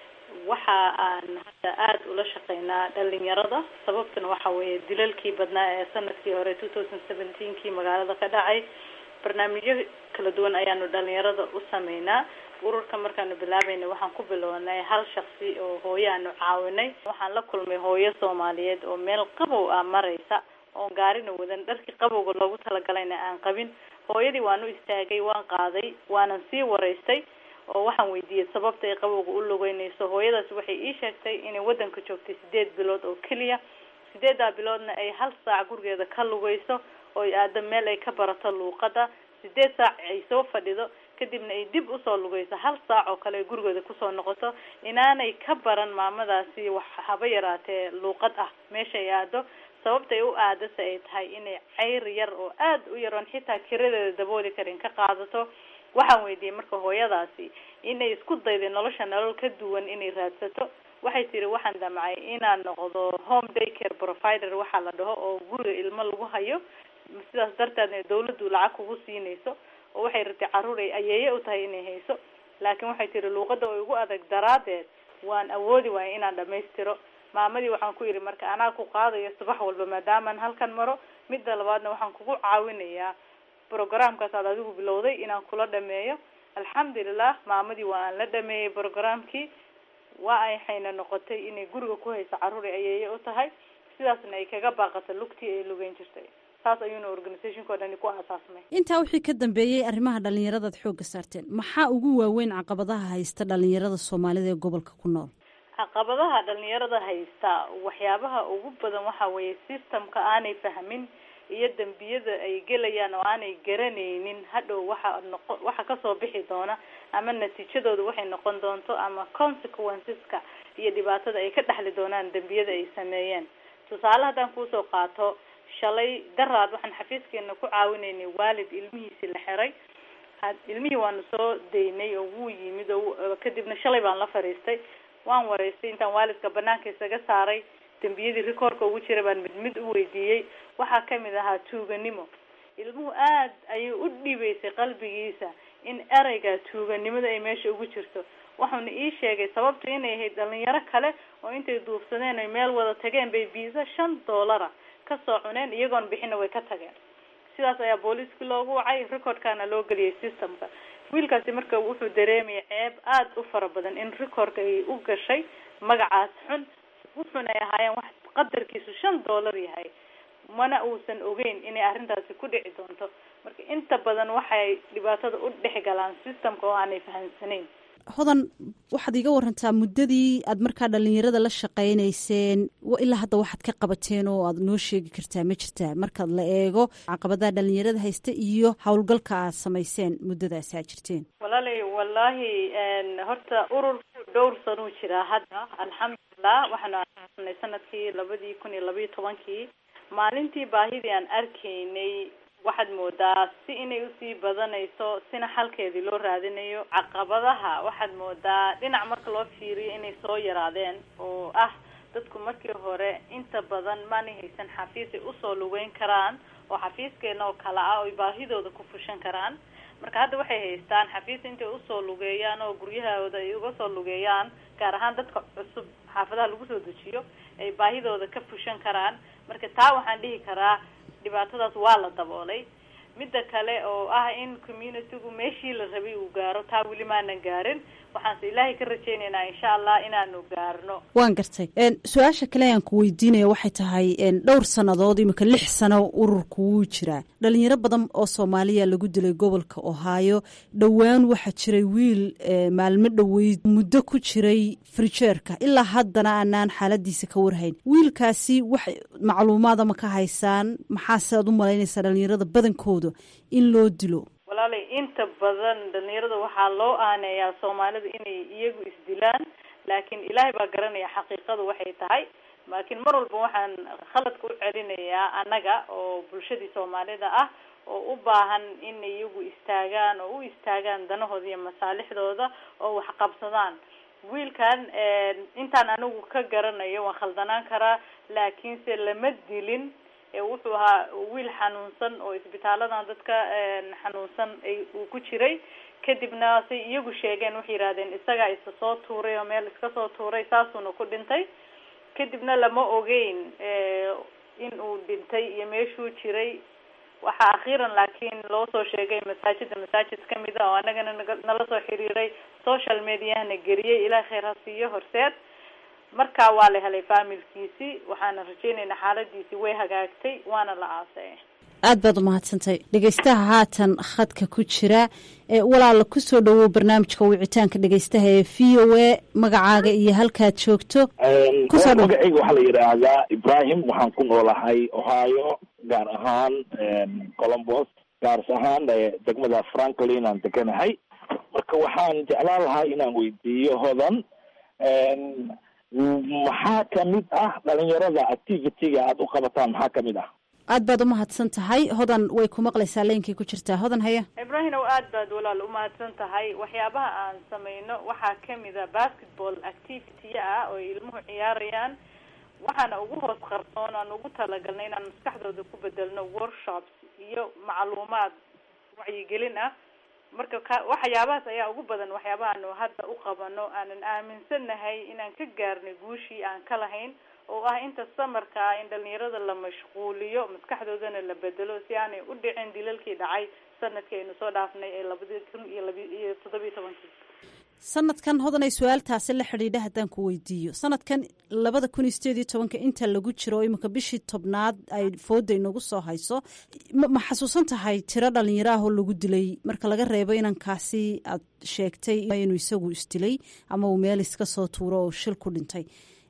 waxa aan hadda aada ula shaqeynaa dhalinyarada sababtuna waxa weeye dilalkii badnaa ee sanadkii hore two thousand seventeenkii magaalada ka dhacay barnaamijyo kala duwan ayaanu dhalinyarada u sameynaa ururka markaanu bilaabayna waxaan ku bilownay hal shaksi oo hooyo aanu caawinay waxaan la kulmay hooyo soomaaliyeed oo meel qabow ah maraysa oon gaarina wadan dharkii qabowga loogu talagalayna aan qabin hooyadii waan u istaagay waan qaaday waanan sii waraystay oo waxaan weydiiyey sababta ay qabowga u lugeynayso hooyadaas waxay ii sheegtay inay wadanka joogtay sideed bilood oo keliya sideedaa biloodna ay hal saac gurigeeda ka lugeyso oo ay aado meel ay ka barato luuqada sideed saac ay soo fadhido kadibna ay dib usoo lugeyso hal saac oo kale ay gurigeeda kusoo noqoto inaanay ka baran maamadaasi wax haba yaraatee luuqad ah meesha ay aado sababta ay u aadase ay tahay inay ceyr yar oo aada u yaroon xitaa kiradeeda dabooli karin ka qaadato waxaan weydiiyey marka hooyadaasi inay isku dayday nolosha nolol ka duwan inay raadsato waxay tiri waxaan damcay inaan noqdo home day care provider waxaa la dhaho oo guriga ilmo lagu hayo sidaas darteedna dawladdu lacag kugu siinayso oo waxay rabtay carruur ay ayeeye u tahay inay hayso laakiin waxay tiri luuqada oo igu adag daraadeed waan awoodi waaya inaan dhamaystiro maamadii waxaan ku yidhi marka anaa ku qaadayo subax walba maadaamaan halkan maro midda labaadna waxaan kugu caawinayaa programkaas aad adigu bilowday inaan kula dhameeyo alxamdulilah maamadii waa aan la dhameeyey programkii waa ay hayna noqotay inay guriga ku hayso carruur ay ayeeye u tahay sidaasna ay kaga baaqato lugtii ay lugeyn jirtay saas ayuuna organizationka o dhani ku aasaasmay intaa wixii ka dambeeyey arrimaha dhallinyaradaad xoogga saarteen maxaa ugu waaweyn caqabadaha haysta dhallinyarada soomaalida ee gobolka ku nool caqabadaha dhalinyarada haysta waxyaabaha ugu badan waxa weeye systemka aanay fahmin iyo dembiyada ay gelayaan oo aanay garanaynin hadhow waxa noqo waxa kasoo bixi doona ama natiijadooda waxay noqon doonto ama consequenceska iyo dhibaatada ay ka dhexli doonaan dembiyada ay sameeyeen tusaale haddaan kuusoo qaato shalay daraad waxaan xafiiskeena ku caawinaynay waalid ilmihiisi la xiray ilmihii waanu soo daynay oo wuu yimid oo kadibna shalay baan la fadhiistay waan waraystay intaan waalidka banaanka isaga saaray dembiyadii rikoorka ugu jira baan mid mid u weydiiyey waxaa kamid ahaa tuuganimo ilmuhu aad ayay u dhiibeysay qalbigiisa in ereyga tuuganimada ay meesha ugu jirto waxauna ii sheegay sababtu inay ahayd dhalinyaro kale oo intay duufsadeen ay meel wada tageen bay biisa shan doolara kasoo cuneen iyagoon bixina way ka tageen sidaas ayaa booliiskii loogu wacay recordkana loo geliyay systemka wiilkaasi marka wuxuu dareemaya ceeb aada u fara badan in recordka ay u gashay magacaas xun wuxuuna ay ahaayeen wax qadarkiisu shan dollar yahay mana uusan ogeyn inay arrintaasi ku dhici doonto marka inta badan waxay dhibaatada u dhex galaan systemka oo aanay fahamsanayn hodan waxaad iga warantaa muddadii aad markaa dhalinyarada la shaqaynayseen ilaa hadda waxaad ka qabateen oo aad noo sheegi kartaa ma jirtaa markaad la eego caqabadaha dhalinyarada haysta iyo howlgalka aad samayseen muddadaasi aad jirteen walaalay wallaahi horta ururku dhowr sanuu jiraa hadda alxamdulilah waxaanu aasanay sanadkii labadii kun iyo labayo tobankii maalintii baahidii aan arkaynay waxaad moodaa si inay usii badanayso sina xalkeedii loo raadinayo caqabadaha waxaad moodaa dhinac marka loo fiiriyo inay soo yaraadeen oo ah dadku markii hore inta badan maanay haysan xafiis ay usoo lugeyn karaan oo xafiiskeena oo kale ah oy baahidooda ku fushan karaan marka hadda waxay haystaan xafiis intay usoo lugeeyaan oo guryahooda ay uga soo lugeeyaan gaar ahaan dadka cusub xaafadaha lagu soo dejiyo ay baahidooda ka fushan karaan marka taa waxaan dhihi karaa dhibaatadaas waa la daboolay midda kale oo ah in communitygu meeshii la rabay uu gaaro taa weli maanan gaarin waxaanse ilaahay ka rajaynaynaa insha allah inaanu gaarno waan gartay su-aasha kale aan ku weydiinaya waxay tahay dhowr sannadood imika lix sano ururku wuu jiraa dhalinyaro badan oo soomaaliya lagu dilay gobolka ohaayo dhowaan waxaa jiray wiil maalmo dhoweyd muddo ku jiray frijeerka ilaa haddana aanaan xaaladiisa ka warhayn wiilkaasi wax macluumaada ma ka haysaan maxaase aad u malaynaysaa dhalinyarada badankooda in loo dilo walaalay inta badan dhalinyarada waxaa loo aaneeyaa soomaalida inay iyagu isdilaan laakiin ilaahay baa garanaya xaqiiqadu waxay tahay laakiin mar walba waxaan khaladka u celinayaa annaga oo bulshadii soomaalida ah oo u baahan in iyagu istaagaan oo u istaagaan danahooda iyo masaalixdooda oo wax qabsadaan wiilkan intaan anigu ka garanayo waan khaldanaan karaa laakiinse lama dilin wuxuu ahaa wiil xanuunsan oo isbitaaladan dadka xanuunsan ay uu ku jiray kadibna say iyagu sheegeen waxay yidhahdeen isagaa isa soo tuuray oo meel iska soo tuuray saasuuna ku dhintay kadibna lama ogeyn in uu dhintay iyo meeshuu jiray waxaa akhiiran laakiin loo soo sheegay masaajida masaajid kamid a oo anagana nala soo xiriiray social mediahana geliyey ilaah khayr ha siiyo horseed marka waa la helay faamilkiisii waxaana rajeynaynaa xaaladiisii way hagaagtay waana la aasay aad baad umahadsantay dhegeystaha haatan khadka ku jira walaala kusoo dhawow barnaamijka wicitaanka dhegeystaha ee v o a magacaaga iyo halkaad joogto magacayga waxaa la yidhaahdaa ibrahim waxaan ku noolahay ohio gaar ahaan colombos gaars ahaan degmada franklin aan deganahay marka waxaan jeclaan lahaa inaan weydiiyo hodan maxaa kamid ah dhalinyarada activity-ga aada u qabataan maxaa kamid ah aad baad umahadsan tahay hodan way ku maqlaysaa leynkii ku jirtaa hodan haya ibrahim ow aad baad walaal umahadsan tahay waxyaabaha aan sameyno waxaa kamid a basketball activity ah oo ilmuhu ciyaarayaan waxaana ugu hoos qarsoon aan ugu talagalnay inaan maskaxdooda ku bedelno workshops iyo macluumaad wacyigelin ah marka ka waxyaabahaas ayaa ugu badan waxyaabahaanu hadda u qabano aanan aaminsanahay inaan ka gaarnay guushii aan ka lahayn oo ah inta samarka ah in dhalinyarada la mashquuliyo maskaxdoodana la bedelo si aanay u dhicin dilalkii dhacay sanadkii aynu soo dhaafnay ee labadi kun iyo laba iyo toddobiyo tobankii sanadkan hodanay su-aaltaasi la xidhiidha haddaan ku weydiiyo sanadkan labada kun iyo sideed iyo tobanka inta lagu jiro iminka bishii tobnaad ay fooda inagu soo hayso ma xasuusan tahay tiro dhalinyaro ah oo lagu dilay marka laga reebo inankaasi aad sheegtay inuu isagu isdilay ama uu meel iska soo tuuro oo shil ku dhintay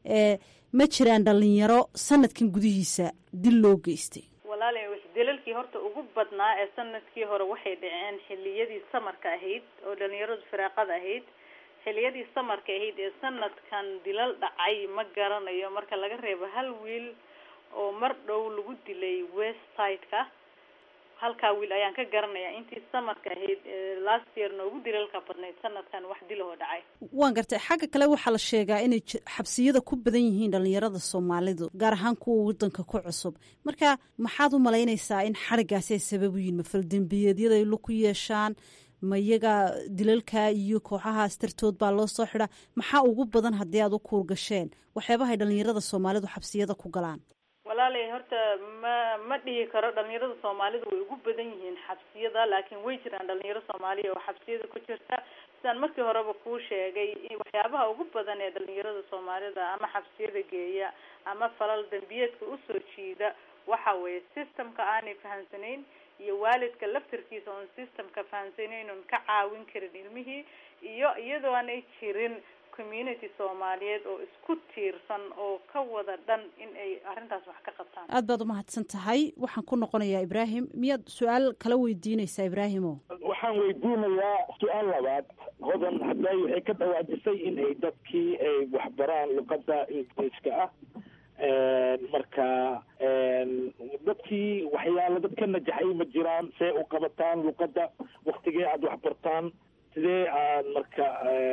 ma jiraan dhalinyaro sanadkan gudihiisa dil loo geystay walaala dalalkii horta ugu badnaa ee sanadkii hore waxay dhaceen xiliyadii samarka ahayd oo dhalinyaradu firaaqada ahayd xiliyadii samarka ahayd ee sanadkan dilal dhacay ma garanayo marka laga reebo hal wiil oo mar dhow lagu dilay west side-ka halkaa wiil ayaan ka garanaya intii samarka ahayd last year noogu dilalka badnayd sanadkan wax dilahoo dhacay waan gartay xagga kale waxaa la sheegaa inay xabsiyada ku badan yihiin dhalinyarada soomaalidu gaar ahaan kuwa wadanka ku cusub marka maxaad u malaynaysaa in xarigaasi ay sabab u yihin ma faldembiyeedyada ay ku yeeshaan ma iyaga dilalka iyo kooxahaas dartood baa loo soo xidhaa maxaa ugu badan haddii aad u kuurgasheen waxyaabahay dhalinyarada soomaalidu xabsiyada ku galaan walaalay horta ma ma dhihi karo dhalinyarada soomaalida way ugu badan yihiin xabsiyada laakiin way jiraan dhalinyaro soomaaliya oo xabsiyada ku jirta sidaan markii horeba kuu sheegay waxyaabaha ugu badan ee dhalinyarada soomaalida ama xabsiyada geeya ama falal dambiyeedka usoo jiida waxa weeye systemka aanay fahamsanayn iyo waalidka laftarkiisa oon systemka fahamsanayn oon ka caawin karin ilmihii iyo iyadoo aanay jirin community soomaaliyeed oo isku tiirsan oo ka wada dhan in ay arrintaas wax ka qabtaan aad baad umahadsan tahay waxaan ku noqonayaa ibraahim miyaad su-aal kala weydiinaysaa ibraahimo waxaan weydiinayaa su-aal labaad hodan hadday waxay ka dhawaajisay in ay dadkii ay waxbaraan luqada ingiriiska ah marka dadkii waxyaala dad ka najaxay ma jiraan see u qabataan luqadda waktigee aada wax bartaan sidee aad marka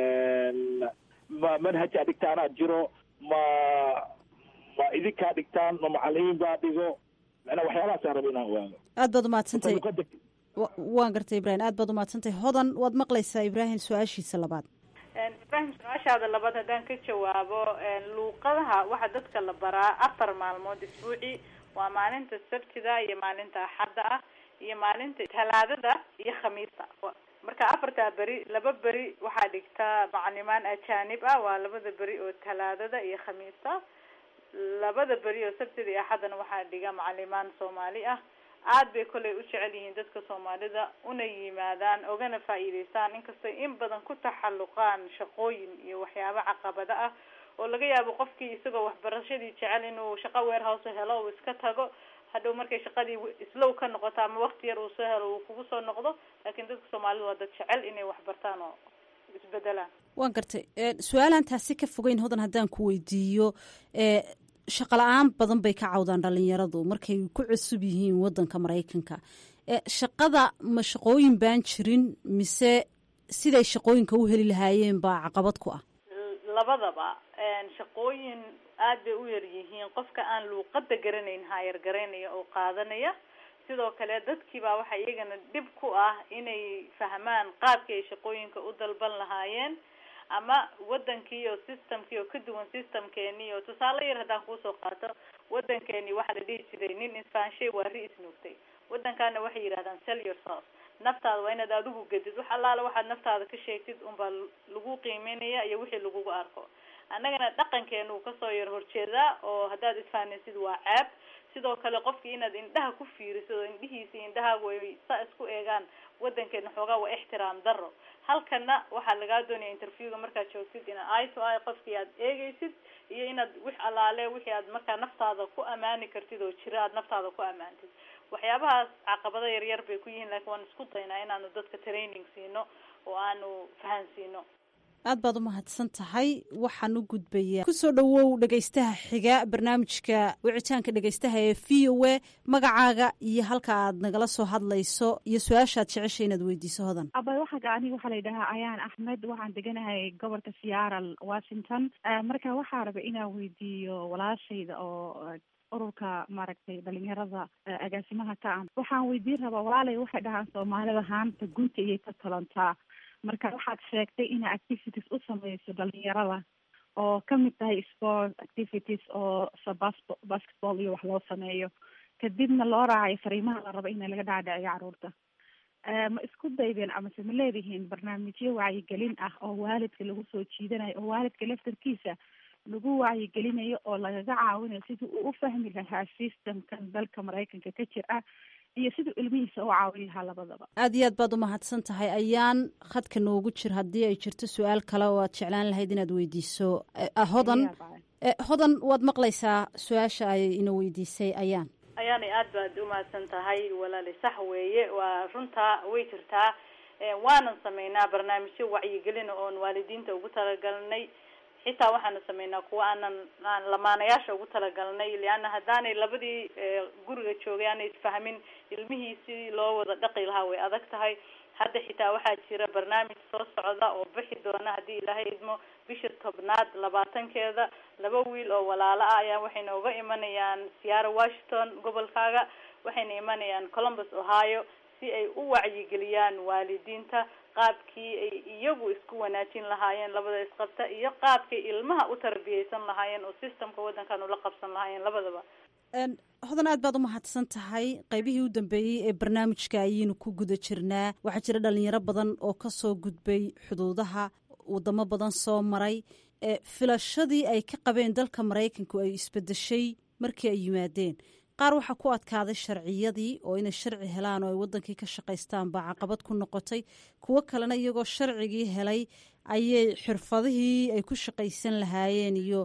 ma manhaj aa dhigtaan aad jiro ma ma idinkaa dhigtaan ma macalimiin baa dhigo macnaa waxyaalahaasaan raba inaan ogaado aad baad umahadsantahay waan gartay ibrahim aad baad umahadsantahay hodan waad maqlaysaa ibrahim su-aashiisa labaad ibrahim su-aashaada labaad haddaan ka jawaabo luuqadaha waxaa dadka la baraa afar maalmood isbuuci waa maalinta sabtida iyo maalinta axadda ah iyo maalinta talaadada iyo khamiista marka afartaa beri laba beri waxaa dhigtaa macalimaan ajaanib ah waa labada beri oo talaadada iyo khamiista labada beri oo sabtida iyo axaddana waxaa dhiga macalimaan soomaali ah aad bay kolay u jecel yihiin dadka soomaalida una yimaadaan ogana faa'iidaystaan inkastay in badan ku taxalluqaan shaqooyin iyo waxyaabo caqabado ah oo laga yaabo qofkii isagoo waxbarashadii jecel inuu shaqo warehouse helo uu iska tago hadhow markay shaqadii islow ka noqoto ama wakti yar uu soo helo uu kugu soo noqdo laakiin dadka soomaalida waa dad jecel inay waxbartaan oo isbedelaan waan gartay su-aalaan taasi ka fogeyn hodan haddaan ku weydiiyo shaqa la-aan badan bay ka cawdaan dhalinyaradu markay ku cusub yihiin wadanka maraykanka shaqada ma shaqooyin baan jirin mise siday shaqooyinka u heli lahaayeen baa caqabad ku ah labadaba shaqooyin aad bay u yar yihiin qofka aan luuqada garanayn haayar garanaya oo qaadanaya sidoo kale dadkiibaa waxaa iyagana dhib ku ah inay fahmaan qaabkii ay shaqooyinka u dalban lahaayeen ama wadankii oo systemkii oo ka duwan systemkeeni oo tusaale yar haddaan kuusoo qaato wadankeeni waxaa la dhihi jiray nin isfaanshay waa ri isnuugtay wadankaana waxay yidhahdaan sell yourself naftaada waa inaad adigu gedid wax allaale waxaad naftaada ka sheegtid unbaa lagu qiimeynaya iyo wixii lagugu arko annagana dhaqankeena uu kasoo yar horjeedaa oo haddaad isfahanaysid waa ceeb sidoo kale qofkii inaad indhaha ku fiirisid oo indhihiisa indhahaagu ay saa isku eegaan wadankeena xoogaa waa ixtiraam daro halkana waxaa lagaa doonaya interviewga markaad joogtid inaad eye to eye qofkii aad eegeysid iyo inaad wix allaale wixii aad markaa naftaada ku amaani kartid oo jira aad naftaada ku amaantid waxyaabahaas caqabado yaryar bay ku yihiin laakiin waan isku daynaa inaanu dadka training siino oo aanu fahansiino aad baad u mahadsan tahay waxaan u gudbayaa kusoo dhowow dhegaystaha xiga barnaamijka wicitaanka dhegaystaha ee v o a magacaaga iyo halka aad nagala soo hadlayso iyo su-aashaad jecesha inaad weydiiso hodan abay waxaga aniga waxaa la yidhahaa ayaan axmed waxaan deganahay gobolka seattle washington marka waxaa raba inaan weydiiyo walaashayda oo ururka maaragtay dhalinyarada agaasimaha ka ah waxaan weydiin rabaa walaalay waxay dhahaan soomaalida haanta gunta iyay ka talantaa marka waxaad sheegtay inaa activities u sameyso dhalinyarada oo kamid tahay sport activities oo sabas basketball iyo wax loo sameeyo kadibna loo raacayo fariimaha la rabo in laga dhaadhiciyo caruurta ma isku daydeen amase ma leedihiin barnaamijyo wacyigelin ah oo waalidka lagu soo jiidanayo oo waalidka laftarkiisa lagu wacyigelinayo oo lagaga caawinayo sidii uu u fahmi lahaa systemkan dalka maraykanka ka jir ah iyo siduu ilmihiisa u caawin lahaa labadaba aad iyo aad baad umahadsan tahay ayaan khadka noogu jir haddii ay jirto su-aal kale oo aad jeclaan lahayd inaad weydiiso hodan hodan waad maqlaysaa su-aasha ay ina weydiisay ayaan ayaanay aad baad umahadsan tahay walaali sax weeye waa runtaa way jirtaa waanan sameynaa barnaamijyo wacyigelina oon waalidiinta ugu talagalnay xitaa waxaanu sameynaa kuwa aanan aan lamaanayaasha ugu talagalnay leanna haddaanay labadii guriga joogay aanay isfahmin ilmihii sidii loo wada dhaqi lahaa way adag tahay hadda xitaa waxaa jira barnaamij soo socda oo bixi doona haddii ilaahay idmo bisha tobnaad labaatankeeda laba wiil oo walaalo ah ayaa waxay nooga imanayaan siyaara washington gobolkaaga waxayna imanayaan columbus ohio si ay u wacyigeliyaan waalidiinta qaabkii ay iyagu isku wanaajin lahaayeen labada isqabta iyo qaabkay ilmaha u tarbiyeysan lahaayeen oo systemka waddankan ula qabsan lahaayeen labadaba hodan aad baad u mahadsan tahay qaybihii u dambeeyey ee barnaamijka ayaynu ku guda jirnaa waxaa jira dhalinyaro badan oo kasoo gudbay xuduudaha wadamo badan soo maray filashadii ay ka qabeen dalka maraykanku ay isbedeshay markii ay yimaadeen qaar waxaa ku adkaaday sharciyadii oo inay sharci helaan oo ay wadankii ka shaqaystaan baa caqabad ku noqotay kuwo kalena iyagoo sharcigii helay ayay xirfadihii ay ku shaqaysan lahaayeen iyo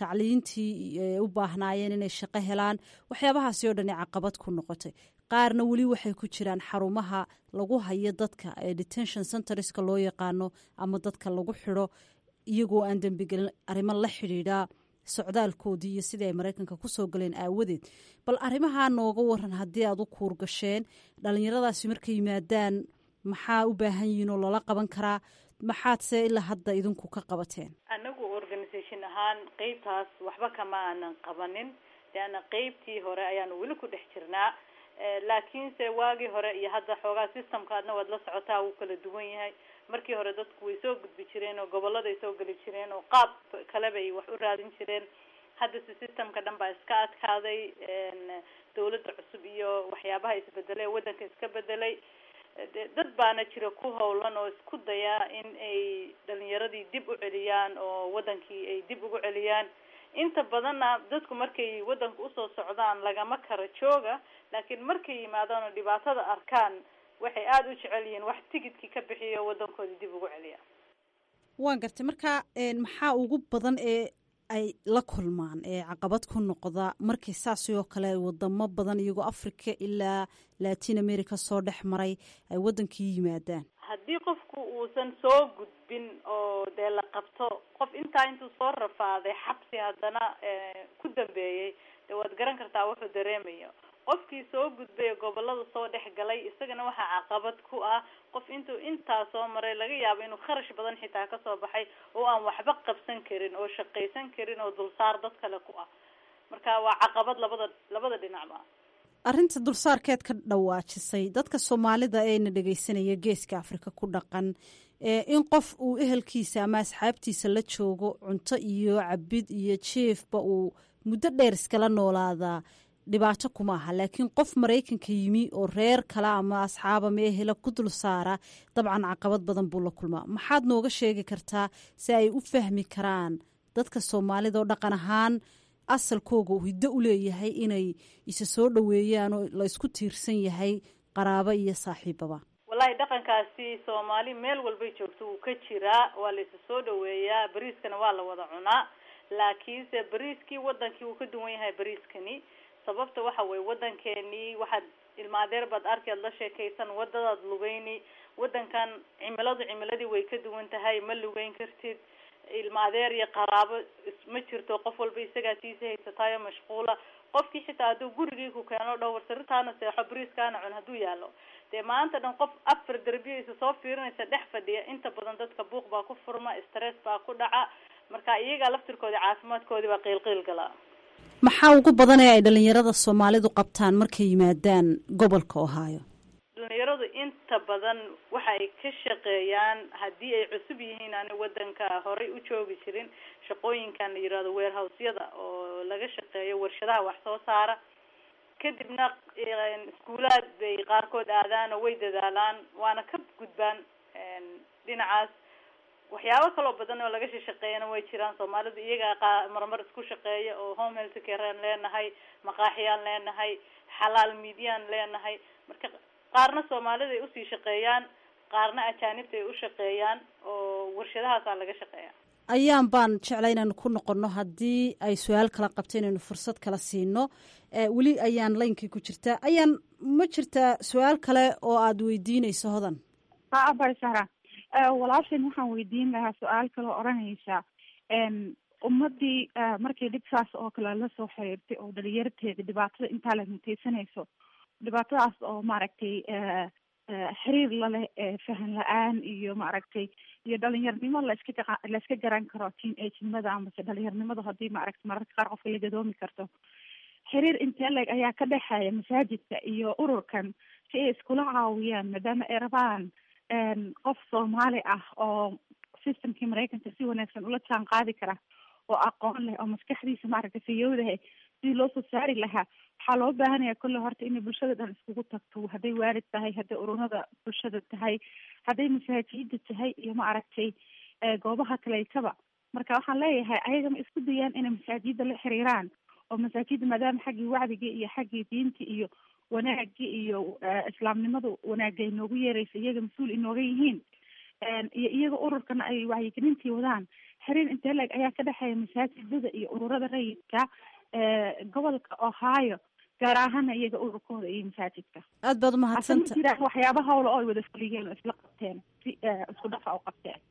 tacliintii u baahnaayeen inay shaqo helaan waxyaabahaasi oo dhani caqabad ku noqotay qaarna weli waxay ku jiraan xarumaha lagu hayo dadka ee detention centerska loo yaqaano ama dadka lagu xidho iyagoo aan dembigelin arrimo la xidhiidha socdaalkoodii iyo sidii ay maraykanka kusoo galeen aawadeed bal arrimahaa nooga waran haddii aad u kuur gasheen dhalinyaradaasi markay yimaadaan maxaa u baahan yihiin oo loola qaban karaa maxaadse ilaa hadda idinku ka qabateen anagu organisation ahaan qeybtaas waxba kama aanan qabanin leanna qeybtii hore ayaanu weli ku dhex jirnaa laakiinse waagii hore iyo hadda xoogaa systemkaadna waad la socotaa wuu kala duwan yahay markii hore dadku way soo gudbi jireen oo goboladay soo geli jireen oo qaab kale bay wax u raadin jireen haddase systemka dhan baa iska adkaaday dawladda cusub iyo waxyaabaha isbedelay waddanka iska bedelay dad baana jira ku howlan oo isku dayaa in ay dhalinyaradii dib u celiyaan oo wadankii ay dib ugu celiyaan inta badanna dadku markay wadanka usoo socdaan lagama kara jooga laakiin markay yimaadaan oo dhibaatada arkaan waxay aada u jecel yihiin wax tigidkii ka bixiyo wadankoodii dib ugu celiya waan gartay marka maxaa ugu badan ee ay la kulmaan ee caqabad ku noqda markay saasi oo kale wadamo badan iyagoo africa ilaa latin america soo dhex maray ay wadankii yimaadaan haddii qofku uusan soo gudbin oo dee la qabto qof intaa intuu soo rafaaday xabsi haddana ku dambeeyey dee waad garan kartaa wuxuu dareemayo qofkii soo gudbay gobolada soo dhex galay isagana waxaa caqabad ku ah qof intuu intaa soo maray laga yaabo inuu kharash badan xitaa kasoo baxay oo aan waxba qabsan karin oo shaqaysan karin oo dulsaar dad kale ku ah marka waa caqabad labada labada dhinacba arrinta dulsaarkeed ka dhawaajisay dadka soomaalida eena dhegeysanaya geeska afrika ku dhaqan in qof uu ehelkiisa ama asxaabtiisa la joogo cunto iyo cabid iyo jiefba uu muddo dheer iskala noolaadaa dhibaato kuma aha laakiin qof maraykanka yimi oo reer kale ama asxaaba meehela ku dul saara dabcan caqabad badan buu la kulmaa maxaad nooga sheegi kartaa si ay u fahmi karaan dadka soomaalida oo dhaqan ahaan asalkooga uu hiddo u leeyahay inay isa soo dhoweeyaan oo la isku tiirsan yahay qaraabo iyo saaxiibaba wallahi dhaqankaasi soomaali meel walbay joogto wuu ka jiraa waa la isa soo dhoweeyaa bariiskana waa la wada cunaa laakiinse bariiskii wadankii wuu ka duwan yahay bariiskani sababta waxa weye wadankeenii waxaad ilmaadeer baad arki aad la sheekaysan wadadaad lugeyni wadankan cimiladu cimiladii way ka duwan tahay ma lugeyn kartid ilmaadeer iyo qaraabo ma jirto qof walba isagaa tiisa haysataayo mashquula qofkii xitaa hadduu gurigii ku keeno dhowr siritaana seexo bariiskaana cun hadduu yaalo dee maanta dhan qof afar derbiyaysa soo fiirinaysa dhex fadhiya inta badan dadka buuq baa ku furma stress baa ku dhaca marka iyagaa laftirkoodii caafimaadkoodii baa qiilqiil galaa maxaa ugu badan ee ay dhalinyarada soomaalidu qabtaan markay yimaadaan gobolka ohaayo dhalinyaradu inta badan waxa ay ka shaqeeyaan haddii ay cusub yihiin ani wadanka horey u joogi jirin shaqooyinkan la yirahdo warehousyada oo laga shaqeeyo warshadaha wax soo saara kadibna iskuulaad bay qaarkood aadaan oo way dadaalaan waana ka gudbaan dhinacaas waxyaabo kaloo badan oo laga shaqeeyana way jiraan soomaalidu iyagaa marmar isku shaqeeya oo home health carean leenahay maqaaxiyaan leenahay xalaal midyaan leenahay marka qaarna soomaalida ay usii shaqeeyaan qaarna ajaanibta ay u shaqeeyaan oo warshadahaasaa laga shaqeeya ayaan baan jeclay inaynu ku noqono haddii ay su-aal kala qabto inaynu fursad kala siino weli ayaan laynkii ku jirtaa ayaan ma jirtaa su-aal kale oo aada weydiinayso hodan abasara walaashan waxaan weydiin lahaa su-aal kaloo odhanaysa ummadii markay dhibkaas oo kale lasoo xiriirtay oo dhalinyarteeda dhibaatada intaa la muteysanayso dhibaatadaas oo maaragtay xiriir laleh fahan la-aan iyo maaragtay iyo dhalinyarnimo laska layska garan karo teen agenimada amase dhalinyarnimadu haddii maaragtay mararka qaar qofka la gadoomi karto xiriir intee leg ayaa ka dhexeeya masaajidka iyo ururkan si ay iskula caawiyaan maadaama ay rabaan qof soomaali ah oo systemkii maraykanka si wanaagsan ula jaan qaadi kara oo aqoon leh oo maskaxdiisa maaragtay fayowdahay sidii loo soo saari lahaa waxaa loo baahanaya kolle horta inay bulshada dhan iskugu tagto hadday waalid tahay hadday ururada bulshada tahay hadday masaajida tahay iyo maaragtay goobaha kaleykaba marka waxaan leeyahay ayaga ma isku dayaan inay masaajida la xiriiraan oo masaajida maadaama xaggii wacdigii iyo xaggii diinta iyo wanaagii iyo islaamnimadu wanaagay noogu yeeraysa iyaga mas-uul inooga yihiin iyo iyaga ururkana ay wacyigelintii wadaan xiriir intee leeg ayaa ka dhexeeya masaajidada iyo ururada rayidka gobolka ohio gaar ahaana iyaga ururkooda iyo masaajidka aad baad umahadsanta jiraan waxyaaba hawla oo ay wada fuliyeen oo isla qabteen si isku dhafa u qabteen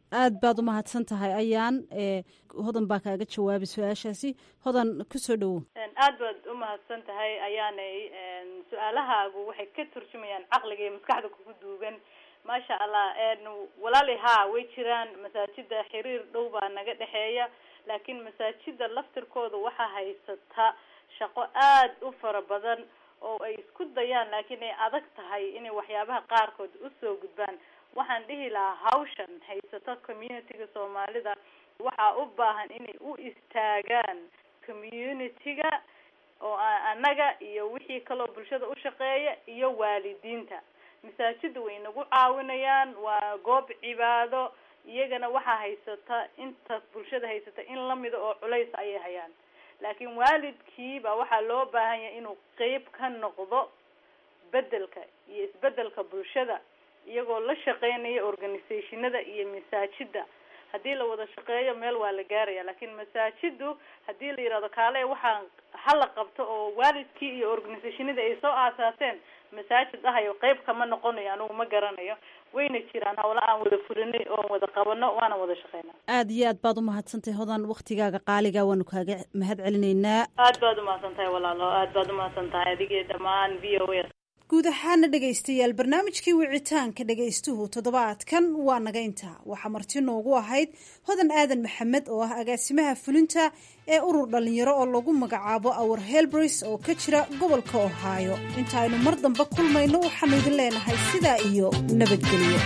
aad baad u mahadsan tahay ayaan hodan baa kaaga jawaabay su-aashaasi hodan kusoo dhowow aad baad u mahadsan tahay ayaanay su-aalahaagu waxay ka turjumayaan caqliga iyo maskaxda kugu duugan maasha allah walaali haa way jiraan masaajida xiriir dhow baa naga dhexeeya laakiin masaajida laftirkooda waxaa haysata shaqo aad u fara badan oo ay isku dayaan laakiin ay adag tahay inay waxyaabaha qaarkood usoo gudbaan waxaan dhihi lahaa hawshan haysato community-ga soomaalida waxaa u baahan inay u istaagaan community-ga oo annaga iyo wixii kaloo bulshada u shaqeeya iyo waalidiinta masaajida way nagu caawinayaan waa goob cibaado iyagana waxaa haysata inta bulshada haysata in lamida oo culays ayay hayaan laakiin waalidkiiba waxaa loo baahan yahay inuu qeyb ka noqdo bedelka iyo isbedelka bulshada iyagoo la shaqeynaya organisationada iyo masaajida haddii la wada shaqeeyo meel waa la gaaraya laakiin masaajidu haddii la yihahdo kaale waxaa hala qabto oo waalidkii iyo organisationadii ay soo aasaaseen masaajid ahayo qeyb kama noqonayo anigu ma garanayo wayna jiraan hawla aan wada fulinay oon wada qabano waana wada shaqeynaa aad iyo aad baad u mahadsantahay hodan waktigaaga qaaliga waanu kaaga mahad celinaynaa aad baad umahadsan tahay walaalo aad baad umahadsan tahay adigii dhammaan v o a guud ahaana dhegaystayaal barnaamijkii wicitaanka dhegaystuhu toddobaadkan waa naga intaa waxaa marti noogu ahayd hodan aadan maxamed oo ah agaasimaha fulinta ee urur dhallinyaro oo lagu magacaabo awar helbris oo ka jira gobolka ohaayo inta aynu mar dambe kulmayno waxaanu idin leenahay sidaa iyo nabadgelyo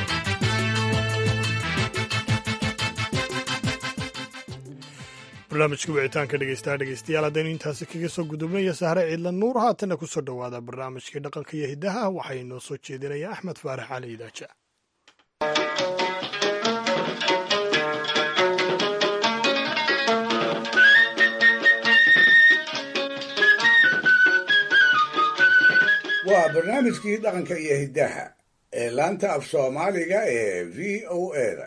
barnaamijka wicitaanka dhegeystaha dhegeystayaal haddaynu intaasi kaga soo gudubnaya sahre ciidla nuur haatanna kusoo dhowaada barnaamijkii dhaqanka iyo hiddaha waxaa inoo soo jeedinaya axmed faarax cali idaaja waa barnaamijkii dhaqanka iyo hiddaha ee laanta af soomaaliga ee v o eda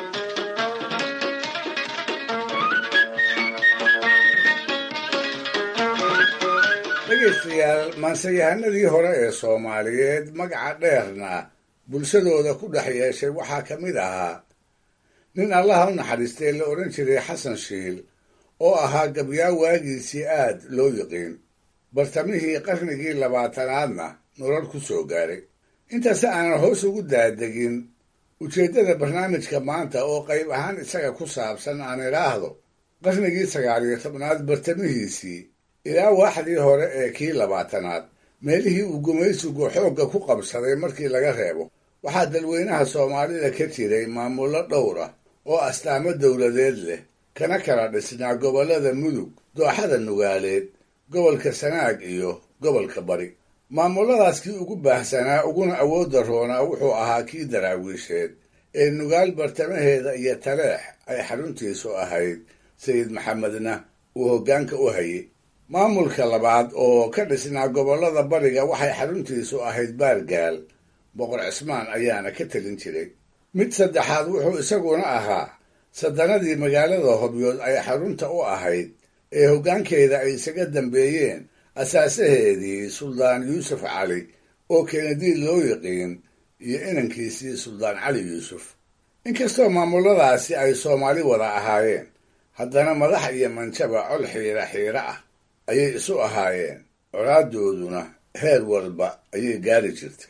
dhegaystayaal maansayahanadii hore ee soomaaliyeed magaca dheerna bulshadooda ku dhex yeeshay waxaa ka mid ahaa nin allaha u naxariistay la odhan jiray xasan shiil oo ahaa gabyaa waagiisii aad loo yiqiin bartamihii qarnigii labaatanaadna nolol ku soo gaaray intaasi aanan hoos ugu daadegin ujeeddada barnaamijka maanta oo qayb ahaan isaga ku saabsan aan idhaahdo qarnigii sagaaliyo tobnaad bartamihiisii ilaa waaxdii hore ee kii labaatanaad meelihii uu gumaysigu xoogga ku qabsaday markii laga reebo waxaa dalweynaha soomaalida ka jiray maamullo dhowr ah oo astaamo dowladeed leh kana kala dhisnaa gobollada mudug dooxada nugaaleed gobolka sanaag iyo gobolka bari maamulladaas kii ugu baahsanaa uguna awoodda roonaa wuxuu ahaa kii daraawiisheed ee nugaal bartamaheeda iyo taleex ay xaruntiisu ahayd sayid maxamedna uu hoggaanka u hayay maamulka labaad oo ka dhisnaa gobollada bariga waxay xaruntiisu ahayd baargaal boqor cismaan ayaana ka telin jiray mid saddexaad wuxuu isaguna ahaa sadanadii magaalada hobyood ay xarunta u ahayd ee hoggaankeeda ay isaga dambeeyeen asaasaheedii suldaan yuusuf cali oo kenadiid loo yiqiin iyo inankiisii suldaan cali yuusuf inkastoo maamulladaasi ay soomaali wada ahaayeen haddana madax iyo manjaba col xiira xiira ah ayay isu ahaayeen colaadooduna heer walba ayay gaari jirtay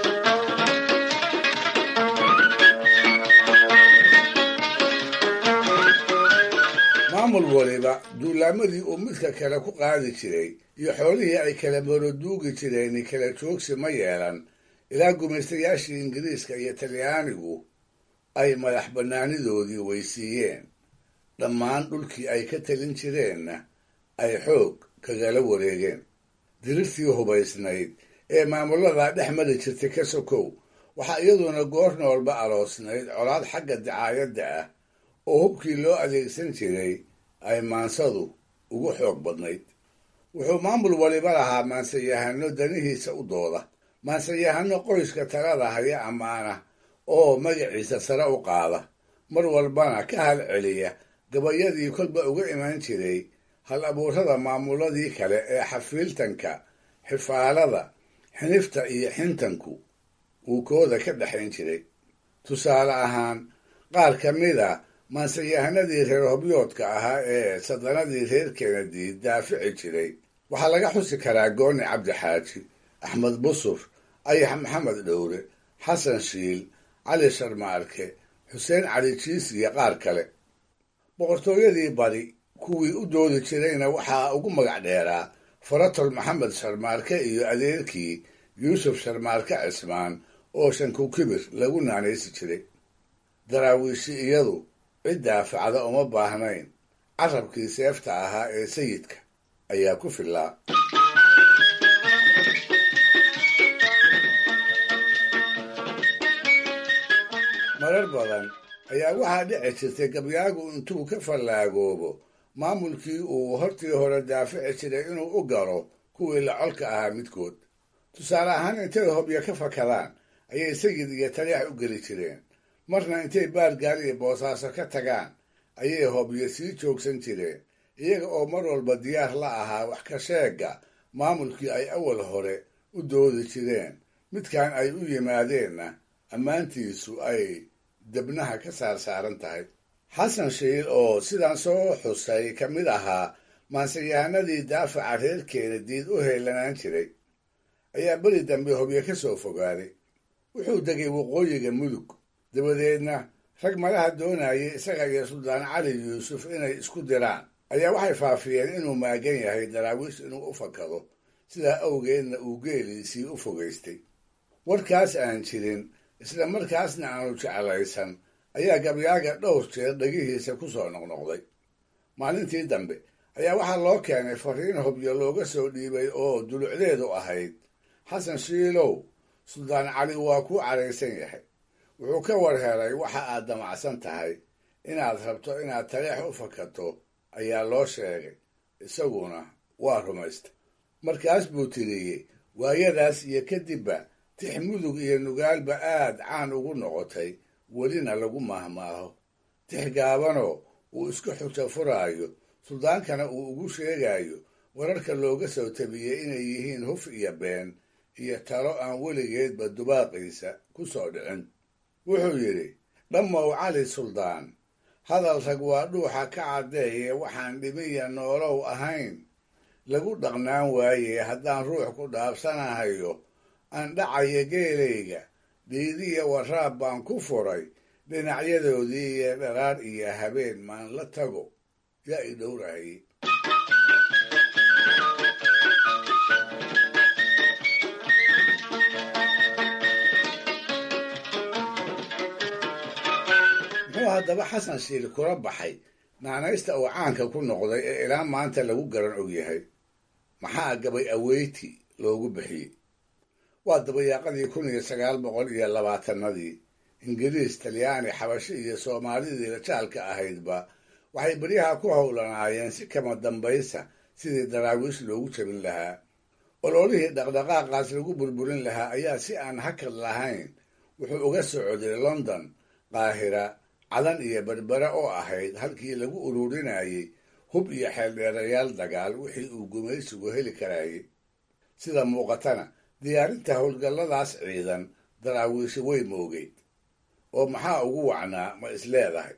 maamul waliba duulaamadii uu midka kale ku qaadi jiray iyo xoolihii ay kala moroduugi jireen kala joogsi ma yeelan ilaa gumaystayaashii ingiriiska iyo talyaanigu ay madax bannaanidoodii weysiiyeen dhammaan dhulkii ay ka talin jireenna ay xoog kagala wareegeen dirirtii hubaysnayd ee maamulladaa dhex mari jirtay ka sokow waxaa iyaduna goor noolba aroosnayd colaad xagga dacaayadda ah oo hubkii loo adeegsan jiray ay maansadu ugu xoog badnayd wuxuu maamul waliba lahaa maansayahano danihiisa u dooda maansayahano qoyska talada haya ammaana oo magaciisa sare u qaada mar walbana ka hal celiya gabayadii kolba uga iman jiray hal abuurada maamuladii kale ee xafiiltanka xifaalada xinifta iyo xintanku uu kooda ka dhexayn jiray tusaale ahaan qaar ka mid a maanseyahanadii reer hobyoodka ahaa ee sadanadii reer kennedy daafici jiray waxaa laga xusi karaa gooni cabdi xaaji axmed busur ayax maxamed dhowre xasan shiil cali sharmaarke xuseen cali jiis iyo qaar kale boqortooyadii bari kuwii u doodi jirayna waxaa ugu magac dheeraa faratol maxamed sharmaarke iyo adeerkii yuusuf sharmaarke cismaan oo shankukibir lagu naanaysi jiray daraawiishi iyadu cid daafacda uma baahnayn carabkii seefta ahaa ee sayidka ayaa ku fillaa marar badan ayaa waxaa dhici jirtay gabyaagu intuu ka fallaagoobo maamulkii uu hortii hore daafici jiray inuu u galo kuwii la colka ahaa midkood tusaale ahaan intay hobyo ka fakadaan ayay sayid iyo taliyax u geli jireen marna intay baargaal iyo boosaaso ka tagaan ayay hobyo sii joogsan jireen iyaga oo mar walba diyaar la ahaa wax ka sheega maamulkii ay awal hore u doodi jireen midkan ay u yimaadeenna ammaantiisu ay debnaha ka saarsaaran tahay xasan shiil oo sidaan soo xusay ka mid ahaa maanseyahanadii daafaca reer keenadiid u heelanaan jiray ayaa beri dambe hobyo ka soo fogaaday wuxuu degay waqooyiga mudug dabadeedna rag malaha doonayay isaga iyo suldaan cali yuusuf inay isku diraan ayaa waxay faafiyeen inuu maagan yahay daraawiish inuu u fakado sidaa awgeedna uu geeliisii u fogaystay warkaas aan jirin isla markaasna aanu jeclaysan ayaa gabyaaga dhowr jeer dhegihiisa ku soo noqnoqday maalintii dambe ayaa waxaa loo keenay fariin hobyo looga soo dhiibay oo dulucdeedu ahayd xasan shiilow suldaan cali waa kuu caraysan yahay wuxuu ka war helay waxa aad damacsan tahay inaad rabto inaad taleex u fakato ayaa loo sheegay isaguna waa rumaystay markaas buu tiriyey waayadaas iyo kadibba tix mudug iyo nugaalba aad caan ugu noqotay welina lagu maahmaaho tix gaabanoo uu isku xujo furaayo suldaankana uu ugu sheegayo wararka looga soo tabiyey inay yihiin huf iyo been iyo talo aan weligeedba dubaaqiisa ku soo dhicin wuxuu yidhi dhammow cali suldaan hadal rag waa dhuuxa ka caddeeye waxaan dhimiya noolow ahayn lagu dhaqnaan waaye haddaan ruux ku dhaabsanahayo aan dhacaya geelayga dhiidiya waraab baan ku furay dhinacyadoodii iyo dharaar iyo habeen maan la tago yaa i dhowrahayey muxuu haddaba xasan shiil kula baxay naanaysta uu caanka ku noqday ee ilaa maanta lagu garan ogyahay maxaa gabay aweyti loogu bixiyey waa dabayaaqadii kun iyo sagaal boqol iyo labaatanadii ingiriis talyaani xabashi iyo soomaalidii rajaalka ahaydba waxay beryaha ku howlanaayeen si kama dambaysa sidii daraawiish loogu jabin lahaa ololihii dhaqdhaqaaqaas lagu burburin lahaa ayaa si aan hakad lahayn wuxuu uga socday london qaahira cadan iyo berbere oo ahayd halkii lagu ururinayey hub iyo xeeldheerayaal dagaal wixii uu gumaysigu heli karayay sida muuqatana diyaarinta howlgalladaas ciidan daraawiishi way moogeyd oo maxaa ugu wacnaa ma is leedahay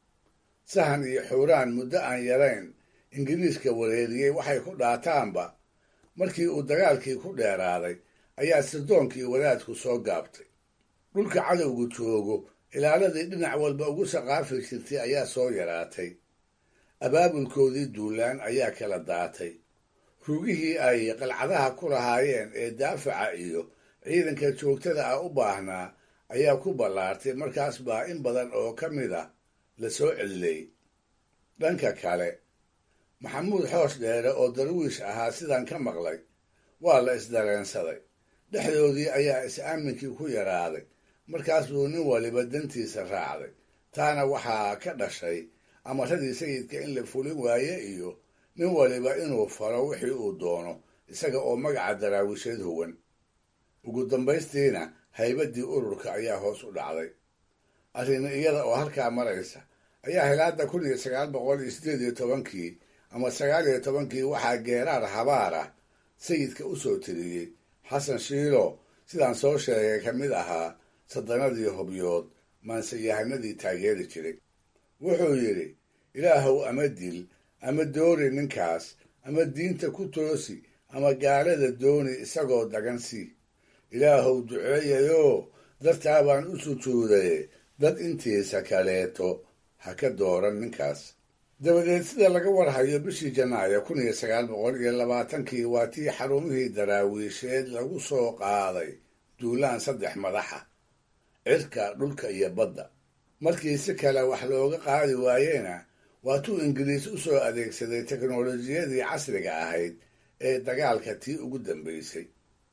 sahan iyo xuuraan muddo aan yarayn ingiriiska wareeriyey waxay ku dhaataanba markii uu dagaalkii ku dheeraaday ayaa sirdoonkii wadaadku soo gaabtay dhulka cadowgu joogo ilaaladii dhinac walba ugu saqaafi jirtay ayaa soo yaraatay abaabulkoodii duulaan ayaa kala daatay rugihii ay qalcadaha ku lahaayeen ee daafaca iyo ciidanka joogtada ah u baahnaa ayaa ku ballaartay markaas baa in badan oo ka mid a la soo celilay dhanka kale maxamuud xoosh dheere oo darwiish ahaa sidan ka maqlay waa la isdareensaday dhexdoodii ayaa is-aaminkii ku yaraaday markaas buu nin waliba dantiisa raacday taana waxaa ka dhashay amaradii sayidka in la fulin waaye iyo nin waliba inuu falo wixii uu doono isaga oo magaca daraawiisheed huwan ugu dambaystiina haybaddii ururka ayaa hoos u dhacday arrin iyada oo halkaa maraysa ayaa hilaada kun iyo sagaal boqol iyo siddeed iyo tobankii ama sagaal iyo tobankii waxaa geeraar habaar ah sayidka u soo tiriyey xasan shiilo sidaan soo sheegay ka mid ahaa sadanadii hobyood maanseyahanadii taageeri jiray wuxuu yidhi ilaahow ama dil ama doori ninkaas ama diinta ku toosi ama gaalada dooni isagoo dagan sii ilaahow duceeyayoo dartaa baan u sujuudaye dad intiisa kaleeto ha ka dooran ninkaas dabadeed sida laga warhayo bishii janaayo kun iyo sagaal boqol iyo labaatankii waa tii xarumihii daraawiisheed lagu soo qaaday duulaan saddex madaxa cirka dhulka iyo badda markii si kale wax looga qaadi waayena waa tuu ingiriis u soo adeegsaday teknolojiyadii casriga ahayd ee dagaalka tii ugu dambaysay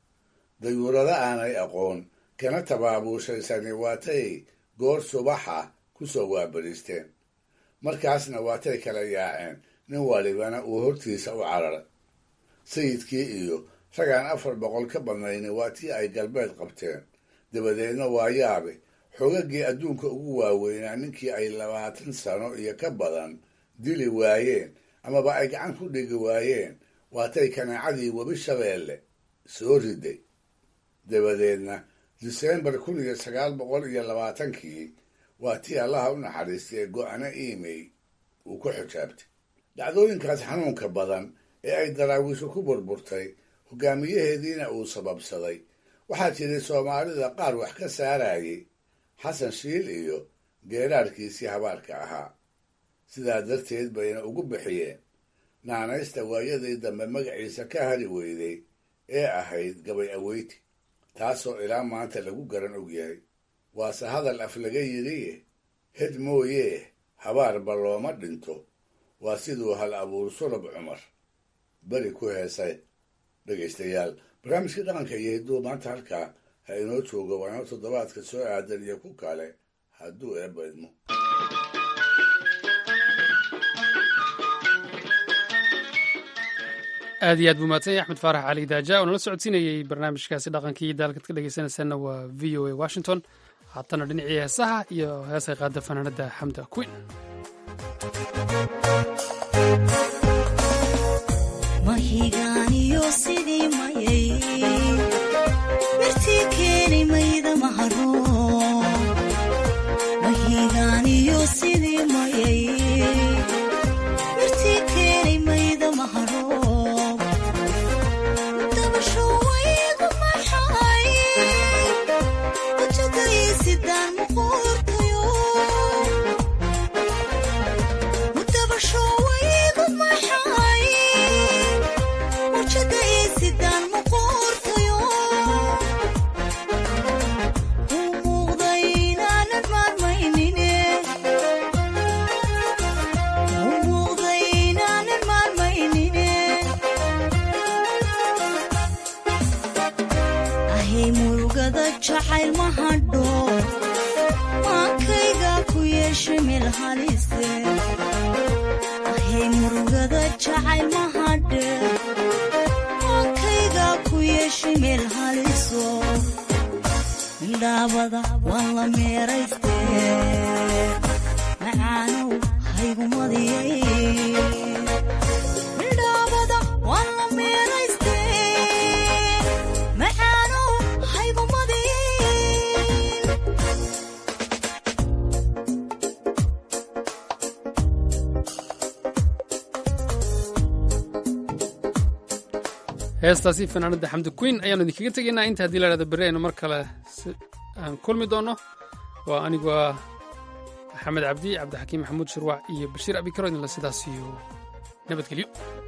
dayuurada aanay aqoon kana tabaabuushaysani waatay goor subaxa ku soo waabariisteen markaasna waatay kala yaaceen nin walibana uu hortiisa u cararay sayidkii iyo ragaan afar boqol ka badnayni waa tii ay galbeed qabteen dabadeedna waa yaabe xoogagii adduunka ugu waaweynaa ninkii ay labaatan sano iyo ka badan dili waayeen amaba ay gacan ku dhigi waayeen waatay kanaacadii webi shabeelle soo riday dabadeedna disembar kun iyo sagaal boqol iyo labaatankii waa tii allaha u naxariistay go-ano imey uu ku xijaabtay dhacdooyinkaas xanuunka badan ee ay daraawiishu ku burburtay hogaamiyaheediina uu sababsaday waxaa jiray soomaalida qaar wax ka saarayay xasan shiil iyo geeraarkiisii habaarka ahaa sidaa darteed bayna ugu bixiyeen naanaysta waayadii dambe magaciisa ka hari weyday ee ahayd gabay aweyti taasoo ilaa maanta lagu garan ogyahay waase hadal af laga yidhiye hed mooyee habaarba looma dhinto waa siduu hal abuur sulab cumar beri ku heesay dhegaystayaal barnaamijkii dhaqanka iyo hidduu maanta halkaa ha inoo joogo waa inoo toddobaadka soo aadan iyo ku kale hadduu eebba idmo aad iyo aad buu mahadsan yahy axmed faarax cali daaja oo nala socodsiinayey barnaamijkaasi dhaqankii daalkad ka dhegeysanaysaana waa v o a washington haatana dhinacii heesaha iyo heesay qaada fanaanada xamda queen mahigaaniyo sidii mayay mirtii keeni mayda maharo mahigaaniyo sidii mayay mirtii keeni mayda maharo dabasho waygu maxay wajagaysidaan muquurtayo dabasho waygu maxay wajagaysidaan muquurtayo u muuqday inaanan maarmaynine u muuqday inaanan maarmaynine ahay murugada jacayl ma hadho maankayga ku yeeshay meel halise ahay murugada jacayl ma hadhe maankayga ku yeeshay meel haliso indhaabada waan la meerayste macaanow haygumadiyay indhaabada waan la meerayste macaanow haygumadiyay heestaasi fanaanada xamdi queen ayaanu idinkaga tegaynaa inta haddii la hahdo berri aynu mar kale si- aan kulmi doono waa anigu ah maxamed cabdi cabdixakiim maxamuud shirwac iyo bashiir abikaro idinla sidaas iyo nabadgelyo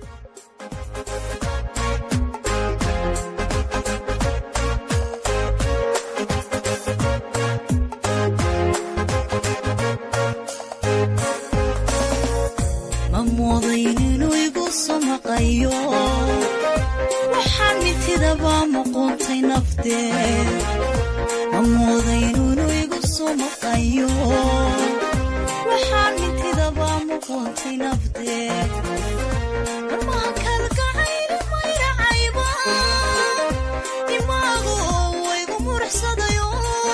ma moodayn inuu igu soo maqayo waxaan mitidaba muquuntay nafteed ma moodayn inuu igu soo maqayo waxaan mitidaba muquuntay nafteed marmaha kalgacayli mayracayba dimaagu waygu muruxsadayo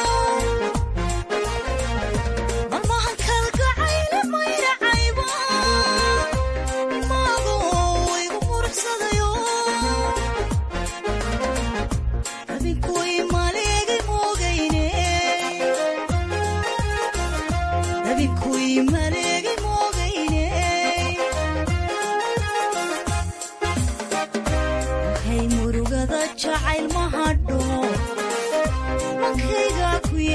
marmahan kalgacayli mayracayba dimaagu waygu muruxsadayo habinkuy maleegay moogayne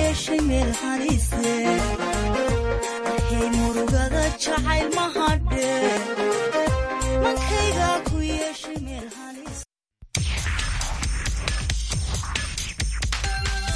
yeeshay meel halise hey murugada jacayl mahadhe mankayga